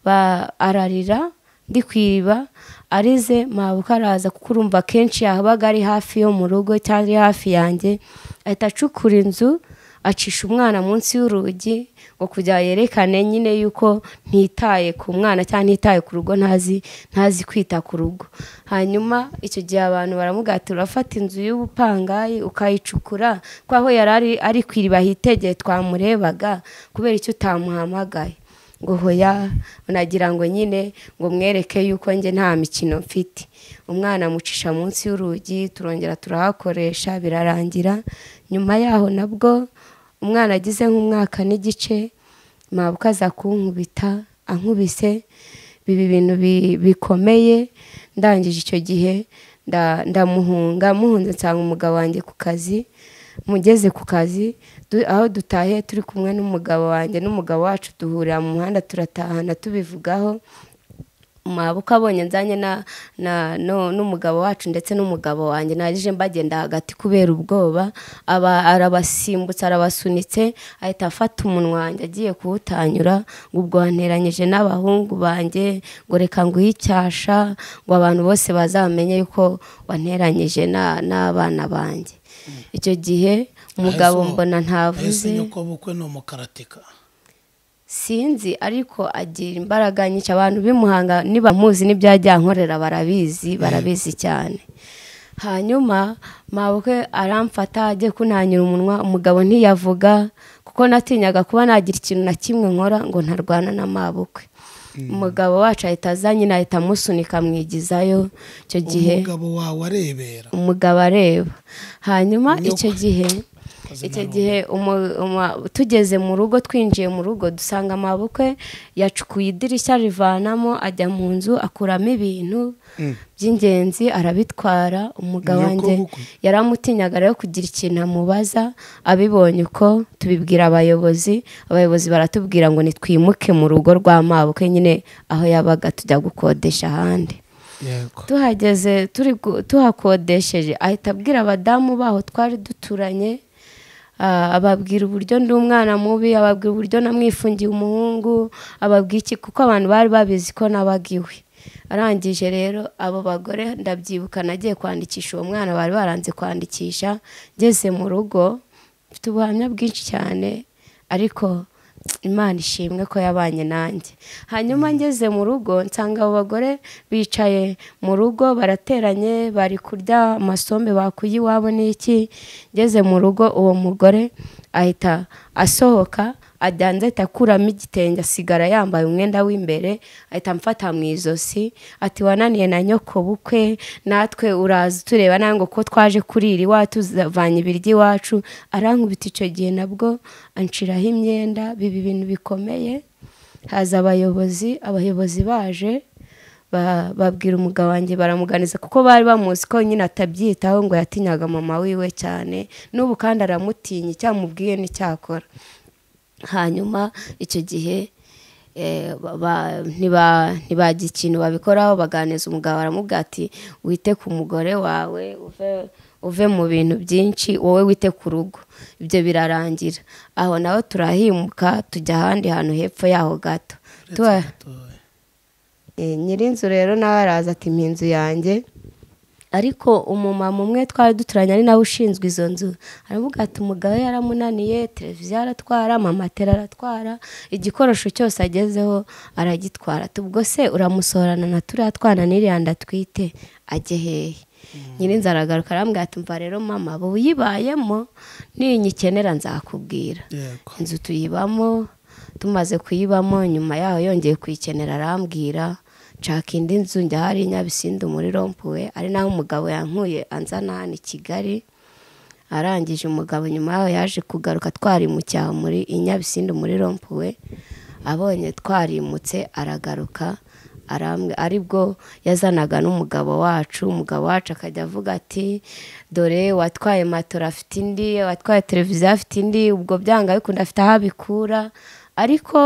ba- ararira ndi ku iriba arize mabuka araza kuko urumva kenshi yabaga ari hafi yo mu rugo cyangwa ari hafi yanjye ahita acukura inzu acisha umwana munsi y'urugi ngo kugira yerekane nyine yuko ntitaye ku mwana cyangwa ntitaye ku rugo ntazi ntazi kwita ku rugo hanyuma icyo gihe abantu baramugatira urafata inzu y'ubupangayi ukayicukura ko aho yari ari- ari ku iriba hitegeye twamurebaga kubera icyo utamuhamagaye ngo hoya nagira ngo nyine ngo mwereke yuko njye nta mikino mfite umwana amucisha munsi y'urugi turongera turahakoresha birarangira nyuma yaho nabwo umwana agize nk'umwaka n'igice mabuka aza kunkubita ankubise biba ibintu bi- bikomeye ndangije icyo gihe nda- ndamuhunga muhunze nsanga umugabo wanjye ku kazi mugeze ku kazi du- aho dutahiye turi kumwe n'umugabo wanjye n'umugabo wacu duhurira mu muhanda turatahana tubivugaho mabuka abonye nzanye na na no- n'umugabo wacu ndetse n'umugabo wanjye narije mbagenda hagati kubera ubwoba aba arabasimbutse arabasunitse ahita afata umunwa wanjye agiye kuwutanyura ngo ubwo wanteranyije n'abahungu banjye ngo reka nguhe icyasha ngo abantu bose bazamenye yuko wanteranyije na- n'abana banjye icyo gihe umugabo Ahise- mbona ahise ntavuze nyoko bukwe ni umukaratika sinzi ariko agira imbaraga nyinshi abantu bimuhanga nibamuzi n'ibyajya nkorera barabizi barabizi cyane hanyuma mabukwe aramfata ajye kunanyura umunwa umugabo ntiyavuga kuko natinyaga kuba nagira ikintu na kimwe nkora ngo ntarwana na mabukwe umugabo wacu ahita aza nyine ahita amusunika amwigizayo icyo gihe umugabo wawe arebera umugabo areba hanyuma icyo gihe Akoze icyo nabi. gihe umu- umu- tugeze mu rugo twinjiye mu rugo dusanga amabukwe yacukuye idirishya rivanamo ajya mu nzu akuramo ibintu by'ingenzi arabitwara umugabo Nyoko wanjye bukwe? yaramutinyaga rero kugira ikintu amubaza abibonye uko tubibwira abayobozi abayobozi baratubwira ngo nitwimuke mu rugo rwa mabukwe nyine aho yabaga tujya gukodesha ahandi yego tuhageze turi gu- tuhakodesheje ahita abwira abadamu baho twari duturanye ah, ababwira uburyo ndi umwana mubi ababwira uburyo namwifungiye umuhungu ababwira iki kuko abantu bari babizi ko nabaga iwe arangije rero abo bagore ndabyibuka nagiye kwandikisha uwo mwana bari baranze kwandikisha ngeze mu rugo mfite ubuhamya bwinshi cyane ariko imana ishimwe ko yabanye nanjye hanyuma ngeze mu rugo nsanga abo bagore bicaye mu rugo barateranye bari kurya amasombe bakuye iwabo n'iki ngeze mu rugo uwo mugore ahita asohoka adanza ahita akuramo igitenge asigara yambaye umwenda w'imbere ahita amfata mu ijosi ati wananiye na nyoko bukwe natwe uraza utureba nawe ngo ko twaje kurira iwacu tuzavanye ibiryo iwacu arankubita icyo gihe nabwo anshiraho imyenda biba ibintu bikomeye haza abayobozi abayobozi baje ba- babwira umugabo wanjye baramuganiza kuko bari bamuzi ko nyine atabyitaho ngo yatinyaga mama wiwe cyane n'ubu kandi aramutinya icyamubwiye n'icyakora hanyuma icyo gihe eh, ba- ba- ntiba- ntibagira ikintu babikoraho baganiza umugabo aramubwira ati wite ku mugore wawe uve uve mu bintu byinshi wowe wite ku rugo ibyo birarangira aho naho turahimuka tujya ahandi hantu hepfo yaho gato Tuba- Eh, nyirinzu rero nawe araza ati inzu yanjye ariko umumama umwe twari duturanye ari nawe ushinzwe izo nzu aravuga ati umugabo yaramunaniye televiziyo aratwara amamatera aratwara igikoresho cyose agezeho aragitwara ati ubwo se uramusohorana na turiya twana n'iriya atwite ajye hehe nyirinzu aragaruka arambwira ati mva rero mama ubu uyibayemo ninyikenera nzakubwira yego inzu tuyibamo tumaze kuyibamo nyuma yaho yongeye kuyikenera arambwira nshaka indi nzu njya hari nyabisindu muri rompuwe ari naho umugabo yankuye anzana hano i kigali arangije umugabo nyuma yaho yaje kugaruka twarimucyaha muri i nyabisindu muri rompuwe abonye twarimutse aragaruka arambwe aribwo yazanaga n'umugabo wacu umugabo wacu akajya avuga ati dore watwaye matora afite indi watwaye televiziyo afite indi ubwo byanga bikunda afite aho abikura ariko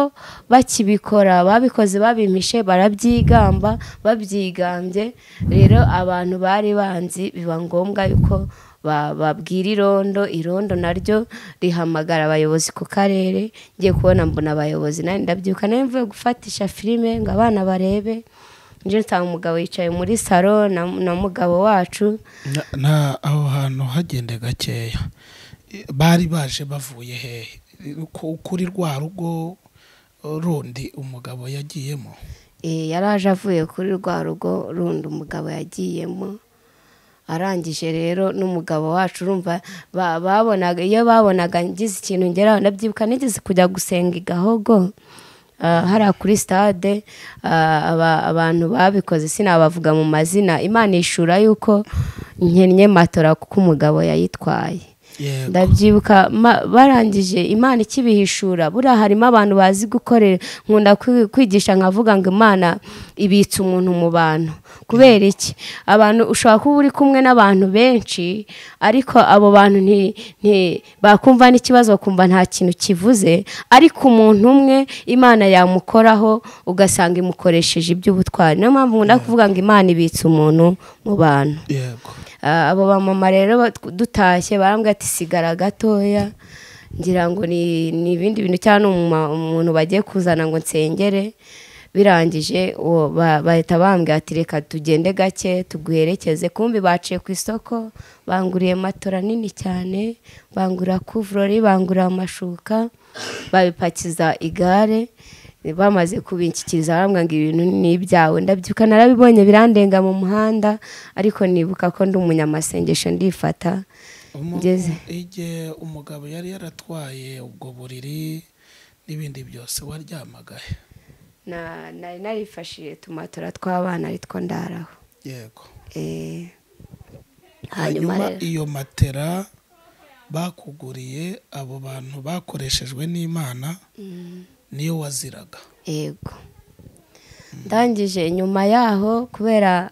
bakibikora babikoze babimpishe barabyigamba babyigambye rero abantu bari banzi biba ngombwa yuko ba- babwira irondo irondo naryo rihamagara abayobozi ku karere ngiye kubona mbona abayobozi nanjye ndabyuka nawe mvuye gufatisha filime ngo abana barebe nje nsanga umugabo yicaye muri salo na, na mugabo wacu Na- na aho hantu hagende gakeya I- bari baje bavuye hehe I- ku- kuri rwa rugo rundi umugabo yagiyemo Eh, yari aje avuye kuri rwa rugo rundi umugabo yagiyemo arangije rero n'umugabo wacu urumva ba- babonaga iyo babonaga ngize ikintu ngeraho ndabyibuka nigeze kujya gusenga i gahogo ah, hariya kuri stade ah, aba- abantu babikoze sinabavuga mu mazina imana ishura yuko nkennye matora kuko umugabo yayitwaye yego ndabyibuka ma- barangije imana ikibihishura buriya harimo abantu bazi gukorera nkunda kwi- kwigisha nkavuga ngo imana ibitsa umuntu mu bantu kubera iki abantu ushobora kuba uri kumwe n'abantu benshi ariko abo bantu nti, nti bakumva n'ikibazo bakumva nta kintu kivuze ariko umuntu umwe imana yamukoraho ugasanga imukoresheje iby'ubutwari niyo mpamvu nkunda kuvuga ngo imana ibitsa umuntu mu bantu yego Ah, abo bamama rero bat- dutashye barambwira ati sigara gatoya ngira ngo ni ni ibindi bintu cyangwa ni umuma- umuntu bagiye kuzana ngo nsengere birangije uwo ba- bahita bambwira ati reka tugende gake tuguherekeze kumbi baciye ku isoko banguriye matora nini cyane bangura kuvurori bangura amashuka babipakiza igare bamaze kubinshyikiriza barambwira ngo ibintu ni ibyawe ndabyuka narabibonye birandenga mu muhanda ariko nibuka ko ndi umunyamasengesho ndifata Umu- ngeze igihe umugabo yari yaratwaye ubwo buriri n'ibindi byose waryamaga he Na- nari narifashije tumatora tw'abana aritwo ndaraho yego Eh, hanyuma hanyuma rero- iyo matera bakuguriye abo bantu bakoreshejwe n'imana niyo waziraga yego ndangije nyuma yaho kubera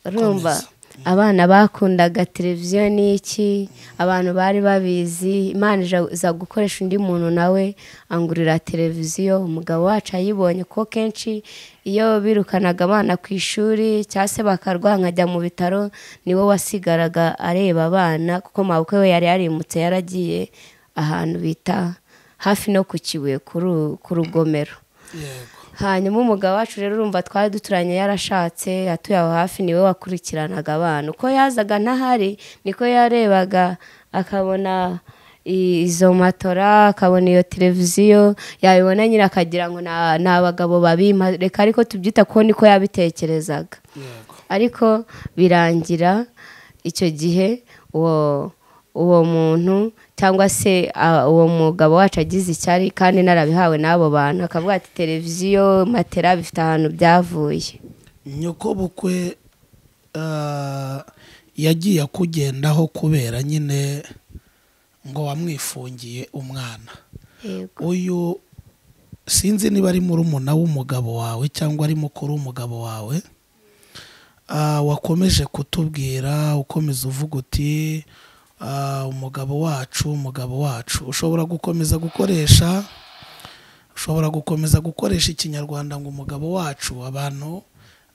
urumva abana bakundaga televiziyo n'iki abantu bari babizi imana ija- iza gukoresha undi muntu nawe angurira televiziyo umugabo wacu ayibonye ko kenshi iyo birukanaga abana ku ishuri cyangwa se bakarwara nkajya mu bitaro niwe wasigaraga areba abana kuko mabukwe we yari yarimutse yaragiye ahantu bita hafi no ku kibuye ku ru- ku rugomero yego hanyuma umugabo wacu rero urumva twari duturanye yarashatse atuye aho hafi niwe wakurikiranaga abantu uko yazaga ntahari niko yarebaga akabona i- izo matora akabona iyo televiziyo yabibona nyine akagira ngo "Na- ni abagabo babimpa reka ariko tubyita ko niko yabitekerezaga yego ariko birangira icyo gihe uwo uwo muntu cyangwa se ah, uwo mugabo wacu agize icyari kandi narabihawe n'abo bantu akavuga ati televiziyo matera bifite ahantu byavuye nyokobukwe ah, yagiye akugendaho kubera nyine ngo wamwifungiye umwana yego uyu sinzi niba ari murumuna w'umugabo wawe cyangwa ari mukuru w'umugabo wawe Ah, wakomeje kutubwira ukomeza uvuga uti ah, umugabo wacu umugabo wacu ushobora gukomeza gukoresha ushobora gukomeza gukoresha ikinyarwanda ngo umugabo wacu abantu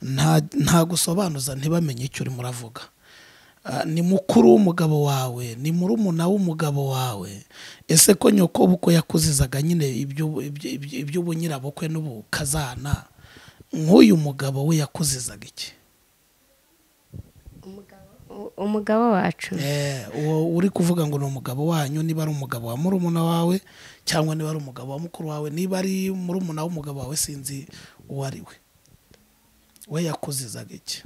nta- nta gusobanuza ntibamenye icyo urimo uravuga Ah, ni mukuru w'umugabo wawe ni murumuna w'umugabo wawe ese ko nyoko bukwe yakuzizaga nyine ibyu- ibyu- ibyu- iby'ubunyirabukwe n'ubukazana nk'uyu mugabo we yakuzizaga iki U- umugabo wacu Eh, uwo uri kuvuga ngo ni umugabo wanyu niba ari umugabo wa murumuna wawe cyangwa niba ari umugabo wa mukuru wawe niba ari murumuna w'umugabo wawe sinzi uwo ari we we yakuzizaga iki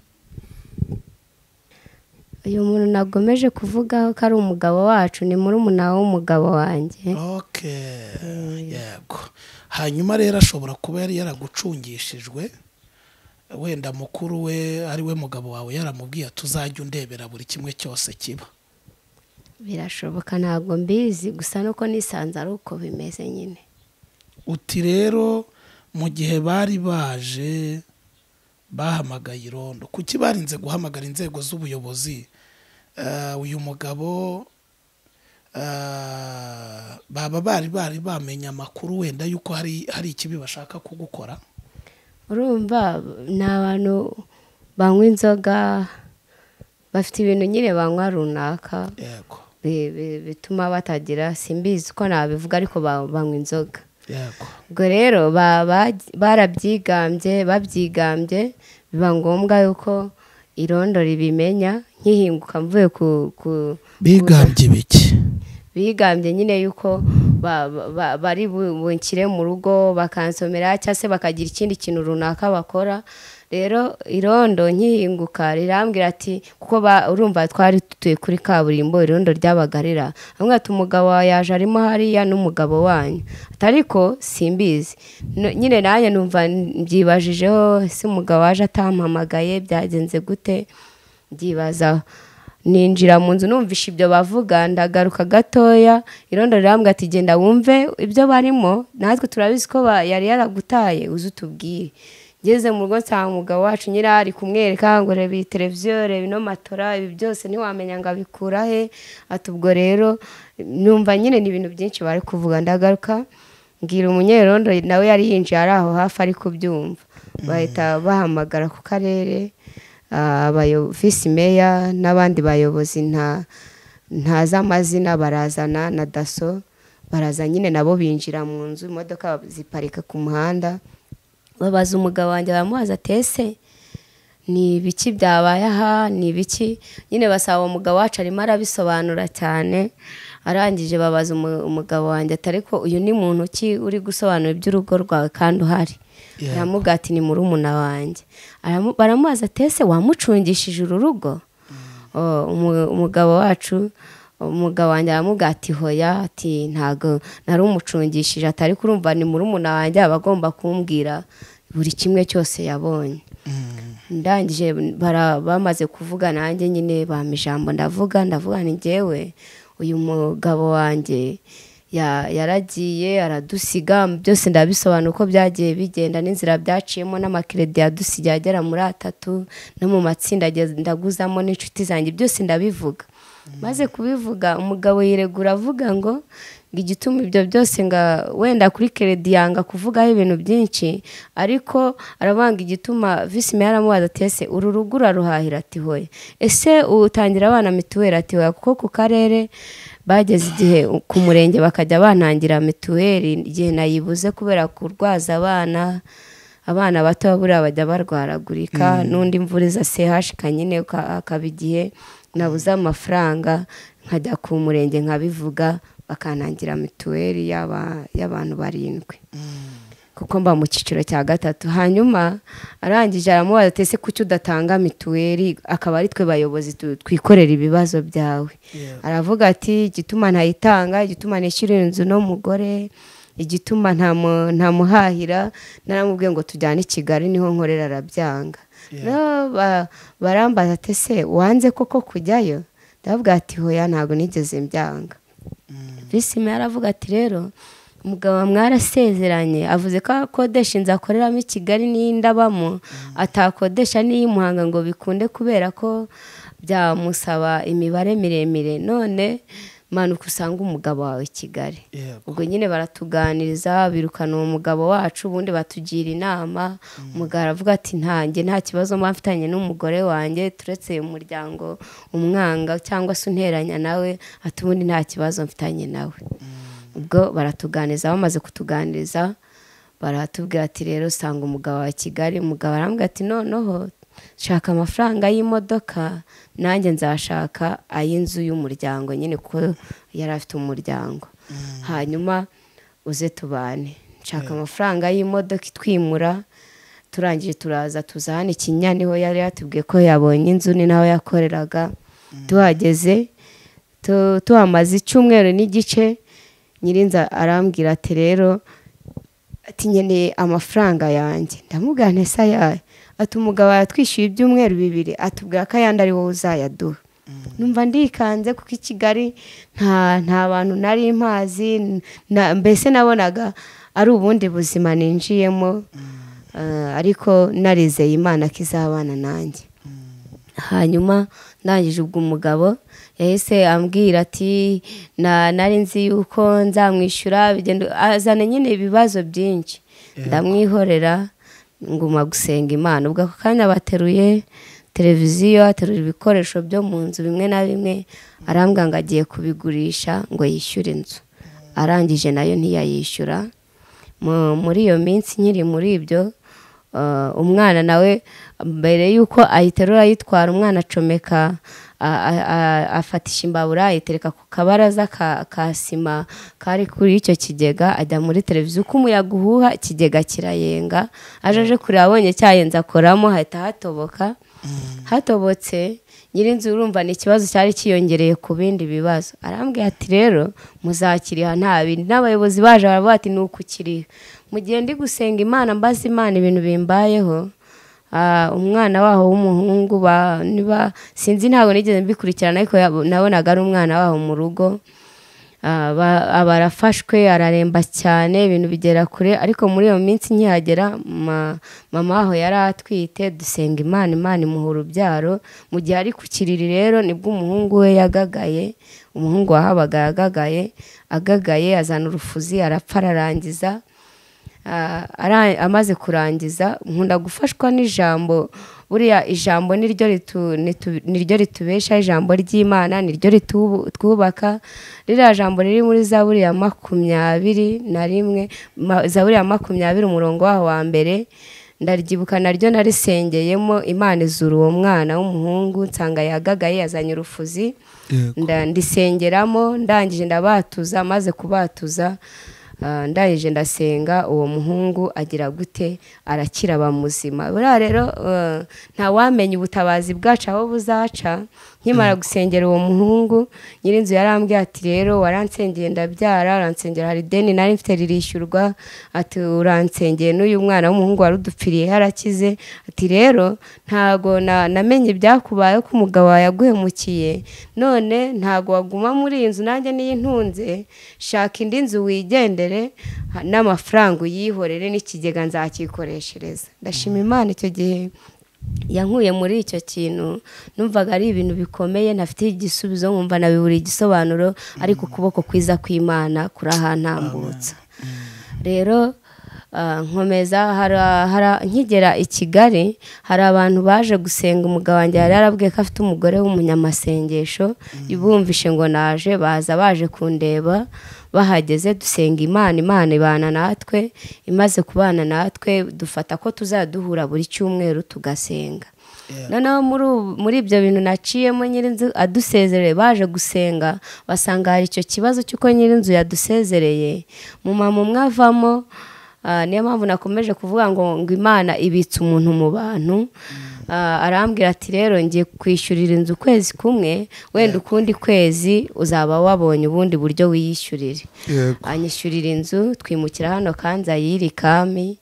uyu muntu nagomeje kuvugaho ko ari umugabo wacu ni murumuna w'umugabo wanjye okay yego hanyuma rero ashobora kuba yari yaragucungishijwe wenda mukuru we ari we mugabo wawe yaramubwiye ati uzajya undebera buri kimwe cyose kiba birashoboka ntabwo mbizi gusa nuko nisanze ari uko bimeze nyine uti rero mu gihe bari baje bahamagaye irondo kuki barinze guhamagara inzego z'ubuyobozi Eh, uyu mugabo eh, baba bari bari bamenye amakuru wenda yuko hari hari ikibi bashaka kugukora urumva ni abantu banywa inzoga bafite ibintu nyine banywa runaka yego bi- bi- bituma batagira simbizi uko nabivuga ariko ba- banywa inzoga yego ubwo rero ba- ba- barabyigambye babyigambye biba ngombwa yuko irondo ribimenya nkihinguka mvuye ku- ku bigambye ibiki bigambye nyine yuko ba- ba- bari bu- bunshyire mu rugo bakansomera cyangwa se bakagira ikindi kintu runaka bakora rero irondo nkihinguka rirambwira ati kuko ba- urumva twari dutuye kuri kaburimbo irondo ryabagarira hamwe ati umugabo wawe yaje arimo hariya n'umugabo wanyu Ati, ariko simbizi No- nyine nanjye numva mbyibajijeho ese umugabo waje atampamagaye byagenze gute byibazaho ninjira mu nzu numvisha ibyo bavuga ndagaruka gatoya irondo rirambwa ati genda wumve ibyo barimo natwe turabizi ko ba- yari yaragutaye uze utubwire ngeze mu rugo nsanga umugabo wacu nyira ari kumwereka ngo reba iyi televiziyo reba ino matora ibi byose ntiwamenya ngo abikura he ati ubwo rero numva nyine ni ibintu byinshi bari kuvuga ndagaruka mbwira umunyerondo nawe yari yinjiye ari aho hafi ari kubyumva bahita bahamagara ku karere Ah, abayo- visi meya n'abandi bayobozi nta ntazi amazina barazana na daso baraza nyine nabo binjira mu nzu imodoka ziparika ku muhanda babaza umugabo wanjye baramubaza ati ese ni ibiki byabaye aha ni ibiki nyine basaba umugabo wacu arimo arabisobanura cyane arangije babaza umu- umugabo wanjye ati ariko uyu ni muntu ki uri gusobanura iby'urugo rwawe kandi uhari Yego. aramuga ati ni murumuna wanjye Aramu- baramubaza ati ese wamucungishije uru rugo Oh, umu- umugabo wacu umugabo wanjye aramuga ati hoya ati ntago nari umucungishije atari kurumva ni murumuna wanjye aba agomba kumbwira buri kimwe cyose yabonye ndangije bara- bamaze kuvuga nanjye nyine bampa ijambo ndavuga ndavuga ni njyewe uyu mugabo wanjye ya- yaragiye aradusiga byose ndabisobanura uko byagiye bigenda n'inzira byaciyemo n'amakiredi yadusigaye agera muri atatu no mu matsinda ageze- ndaguzamo n'inshuti zanjye byose ndabivuga maze kubivuga umugabo yiregura avuga ngo ngo igituma ibyo byose nga wenda kuri keredi yanga kuvugaho ibintu byinshi ariko arabanga igituma visi meya aramubaza ati ese uru rugo uraruhahira ati hoya ese utangira abana mituweli ati hoya kuko ku karere bageze igihe ku murenge bakajya bantangira mituweli igihe nayibuze kubera kurwaza abana abana bato buriya bajya barwaragurika n'undi mvura iza sehashika nyine uka- akaba igihe nabuze amafaranga nkajya ku murenge nkabivuga bakanangira mituweli y'aba- y'abantu barindwi kuko mba mu cyiciro cya gatatu hanyuma arangije aramubaza ati ese kuki udatanga mituweli akaba ari twe bayobozi tu- twikorera ibibazo byawe aravuga ati igituma ntayitanga igituma nishyurira inzu n'umugore igituma ntamu- ntamuhahira naramubwiye ngo tujyane i kigali niho nkorera arabyanga Rero ba- barambaza ati ese wanze koko kujyayo ndavuga ati hoya ntabwo nigeze mbyanga bisime yaravuga ati rero umugabo wa mwarasezeranye avuze ko akodesha inzu akoreramo i kigali n'iyi ndabamo atakodesha n'iyi muhanga ngo bikunde kubera ko byamusaba imibare miremire none manuka usanga umugabo wawe i kigali ubwo nyine baratuganiriza birukana uwo mugabo wacu ubundi batugira inama umugabo aravuga ati ntange nta kibazo mba mfitanye n'umugore wanjye turetse uyu muryango umwanga cyangwa se unteranya nawe ati ubundi nta kibazo mfitanye nawe ubwo baratuganiriza bamaze kutuganiriza baratubwira ati rero usanga umugabo wa kigali umugabo arambwira ati noneho shaka amafaranga y'imodoka nanjye nzashaka ay'inzu y'umuryango nyine kuko yari afite umuryango hanyuma uze tubane nshaka amafaranga y'imodoka itwimura turangije turaza tuza hano ikinya niho yari yatubwiye ko yabonye inzu ni naho yakoreraga tuhageze tu- tuhamaze icyumweru n'igice nyirinza arambwira ati rero ati nkeneye amafaranga yanjye ndamubwira ntese ayahe ati umugabo yatwishyuye ibyumweru bibiri atubwira ko ayandi ari wowe uzayaduha numva ndikanze kuko i kigali nta nta bantu nari mpazi na- mbese nabonaga ari ubundi buzima ninjiyemo eh, ariko narizeye imana ko izabana nanjye hanyuma ndangije ubwo umugabo yahise ambwira ati "Na- nari nzi yuko nzamwishyura bigenda-" azana nyine ibibazo byinshi ndamwihorera nguma gusenga imana ubwo ako kanya bateruye televiziyo aterura ibikoresho byo mu nzu bimwe na bimwe arambwira ngo agiye kubigurisha ngo yishyure inzu arangije nayo ntiyayishyura Mu- muri iyo minsi nkiri muri ibyo Uh, umwana nawe mbere y'uko ayiterura ayitwara umwana acomeka a- a- a- afatisha imbabura ayitereka ku kabaraza ka, ka sima kari kuri icyo kigega ajya muri televiziyo uko umuyaga uhuha ikigega kirayenga aje aje kureba abonye cyayenze akoramo hahita hatoboka hatobotse nyirinzu urumva ni ikibazo cyari cyiyongereye ku bindi bibazo arambwira ati rero muzakiriha nta bindi n'abayobozi baje baravuga ati ni ukukiriha mu gihe ndi gusenga imana mbaza imana ibintu bimbayeho ah, umwana waho w'umuhungu ba- niba- sinzi ntabwo nigeze mbikurikirana ariko yabo- nabonaga ari umwana waho mu rugo aba aba arafashwe araremba cyane ibintu bigera kure ariko muri iyo minsi nkihagera ma- mama aho yari atwite dusenga imana imana imuha urubyaro mu gihe ari ku kiriri rero nibwo umuhungu we yagagaye umuhungu wahabaga yagagaye agagaye azana urufuzi arapfa ararangiza Ah, ara- amaze kurangiza nkunda gufashwa n'ijambo buriya ijambo niryo ritu- nitu- niryo ritubesha ijambo ry'imana niryo ritwubaka ririya jambo riri muri zaburi ya makumyabiri na rimwe ma- zaburi ya makumyabiri umurongo waho wa mbere ndaryibuka naryo narisengeyemo imana izura uwo mwana w'umuhungu nsanga yagagaye yazanye urufuzi nda- ndisengeramo ndangije ndabatuza maze kubatuza ah, ndangije ndasenga uwo muhungu agira gute arakira aba muzima buriya rero ah, ntawamenya ubutabazi bwacu aho buzaca nkimara gusengera uwo muhungu nyirinzu yarambwiye ati rero waransengeye ndabyara uransengera hari ideni nari mfite ririshyurwa ati uransengeye n'uyu mwana w'umuhungu wari udupfiriye yarakize ati rero ntago na- namenye ibyakubayeho ko umugabo wawe yaguhemukiye none ntago waguma muri iyi nzu nanjye niyo intunze shaka indi nzu wigendere ha- n'amafaranga uyihorere n'ikigega nzakikoreshereza ndashima imana icyo gihe yankuye muri icyo kintu numvaga ari ibintu bikomeye ntafite igisubizo nkumva nabibura igisobanuro ariko ukuboko kwiza kw'imana kurahantambutsa rero ah, nkomeza hara- hara- nkigera i kigali hari abantu baje gusenga umugabo wanjye yari yarabwiye ko afite umugore w'umunyamasengesho bumvishe ngo naje baza baje kundeba bahageze dusenga imana imana ibana natwe imaze kubana natwe dufata ko tuzaduhura buri cyumweru tugasenga noneho muri ubu- muri ibyo bintu naciyemo nyirinzu adusezereye baje gusenga basanga hari icyo kibazo cy'uko nyirinzu yadusezereye mu mama umwe avamo Ah, niyo mpamvu nakomeje kuvuga ngo ngo imana ibitse umuntu mu bantu Ah, arambwira ati rero ngiye kwishyurira inzu ukwezi kumwe wenda ukundi kwezi uzaba wabonye ubundi buryo wiyishyurire Yego. anyishyurira inzu twimukira hano kanzayiri kami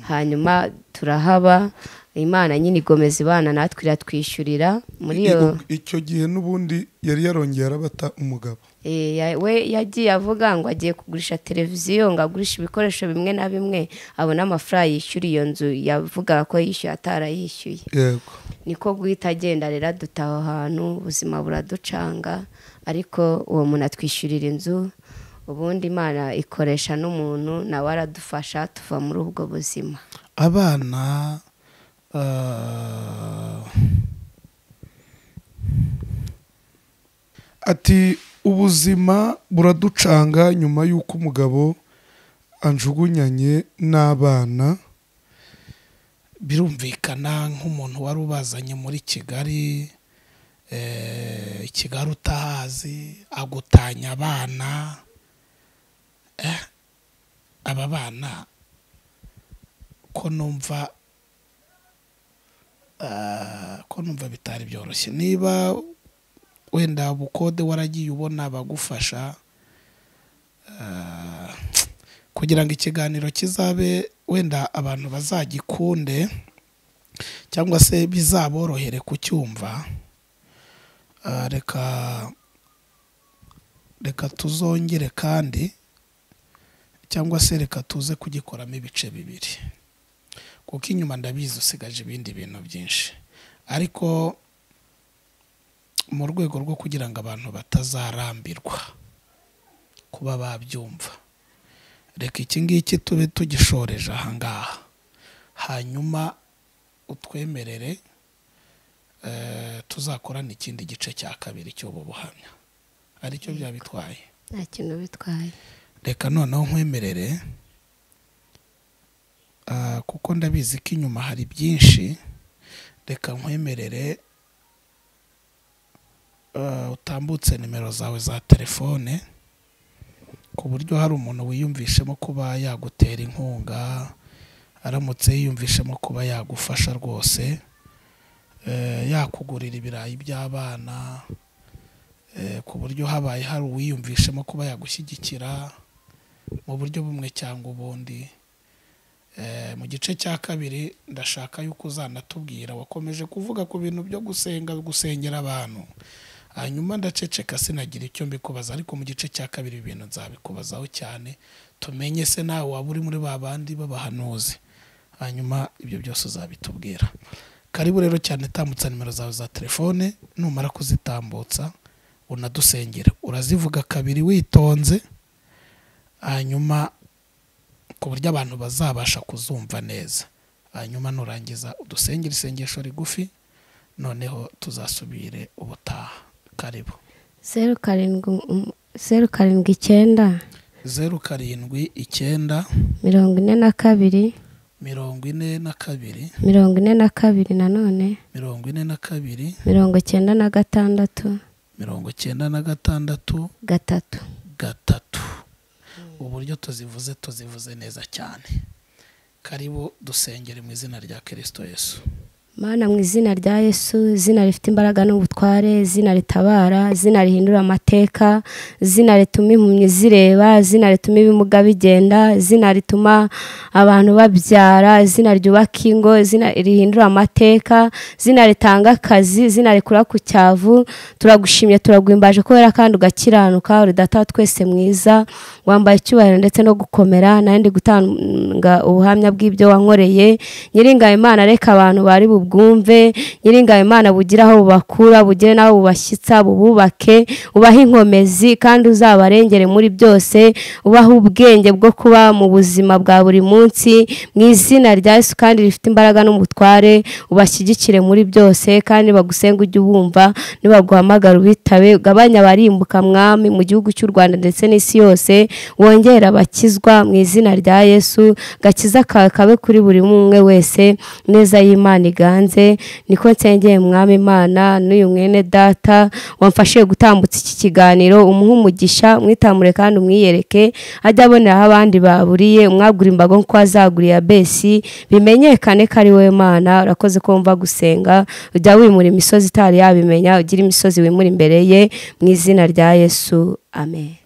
hanyuma turahaba imana nyine igomeza ibana natwe iratwishyurira muri iyo I- i- icyo gihe n'ubundi yari yarongeye arabata umugabo Eh, ya- we yagiye avuga ngo agiye kugurisha televiziyo ngo agurishe ibikoresho bimwe na bimwe abona amafaranga yishyura iyo nzu yavuga ko yishyuye atarayishyuye yego niko guhita agenda rero aduta aho hantu ubuzima buraducanga ariko uwo muntu atwishyurira inzu ubundi imana ikoresha n'umuntu nawe aradufasha tuva muri ubwo buzima abana ah, ati ubuzima buraducanga nyuma y'uko umugabo anjugunyanye n'abana birumvikana nk'umuntu wari ubazanye muri kigali eh, kigali utahazi agutanya abana eh, aba bana ko numva ah, ko numva bitari byoroshye niba wenda bukode waragiye ubona abagufasha ah, kugira ngo ikiganiro kizabe wenda abantu bazagikunde cyangwa se bizaborohere kucyumva ah, reka reka tuzongere kandi cyangwa se reka tuze kugikoramo ibice bibiri kuko inyuma ndabizi usigaje ibindi bintu byinshi ariko mu rwego rwo kugira ngo abantu batazarambirwa kuba babyumva reka iki ngiki tube tugishoreje ahangaha hanyuma utwemerere eh, tuzakorana ikindi gice cya kabiri cy'ubu buhamya aricyo byaba bitwaye nta kintu bitwaye reka noneho nkwemerere ah, kuko ndabizi ko inyuma hari byinshi reka nkwemerere ah, utambutse nimero zawe za telefone ku buryo hari umuntu wiyumvishemo kuba yagutera inkunga aramutse yiyumvishemo kuba yagufasha rwose eh, yakugurira ibirayi by'abana eh, ku buryo habaye hari uwiyumvishemo kuba yagushyigikira mu buryo bumwe cyangwa ubundi Eh, mu gice cya kabiri ndashaka yuko uzanatubwira wakomeje kuvuga ku bintu byo gusenga gusengera abantu hanyuma ndaceceka sinagira icyo mbikubaza ariko mu gice cya kabiri ibi bintu nzabikubazaho cyane tumenye se nawe waba uri muri ba bandi b'abahanuzi hanyuma ibyo byose uzabitubwira karibu rero cyane tambutsa nimero zawe za telefone numara kuzitambutsa unadusengere urazivuga kabiri witonze hanyuma ku buryo abantu bazabasha kuzumva neza hanyuma nurangiza udusengere isengesho rigufi noneho tuzasubire ubutaha karibu zeru karindwi um- zeru karindwi icyenda zeru karindwi icyenda mirongo ine na kabiri mirongo ine na kabiri mirongo ine na kabiri nanone mirongo ine na kabiri mirongo icyenda na gatandatu mirongo icyenda na gatandatu gatatu gatatu uburyo tuzivuze tuzivuze neza cyane karibu dusengere mu izina rya kirisito yesu mana mu izina rya yesu izina rifite imbaraga n'ubutware izina ritabara izina rihindura amateka izina rituma impumyi zireba izina rituma ibimuga bigenda izina rituma abantu babyara izina ryubaka ingo izina rihindura amateka izina ritanga akazi izina rikura ku cyavu turagushimye turaguhimbaje kubera kandi ugakiranuka uri data wa twese mwiza wambaye icyubahiro ndetse no gukomera nari ndi gutanga ubuhamya bw'ibyo wankoreye nyiringaye imana reka abantu bari bubwumve nyiringaye imana bugira aho bubakura bugire n'aho bubashyitsa bububake ubahe inkomezi kandi uzabarengere muri byose ubahe ubwenge bwo kuba mu buzima bwa buri munsi mu izina rya yesu kandi rifite imbaraga n'ubutware ubashyigikire muri byose kandi bagusenge ujye ubumva nibaguhamagara ubitabe ugabanya abarimbuka mwami mu gihugu cy'u rwanda ndetse n'isi yose wongere abakizwa mu izina rya yesu gakiza kawe kabe kuri buri umwe wese neza y'imana iganje hanze niko nsengeye mwami imana n'uyu mwene data wamfashije gutambutsa iki kiganiro umuhe umugisha umwitamure kandi umwiyereke ajye aboneraho abandi baburiye umwagura imbago nk'uko wazaguriye abesi bimenyekane ko ari wowe mana urakoze ko wumva gusenga ujya wimura imisozi itari yabimenya ugira imisozi wimura imbere ye mu izina rya yesu amen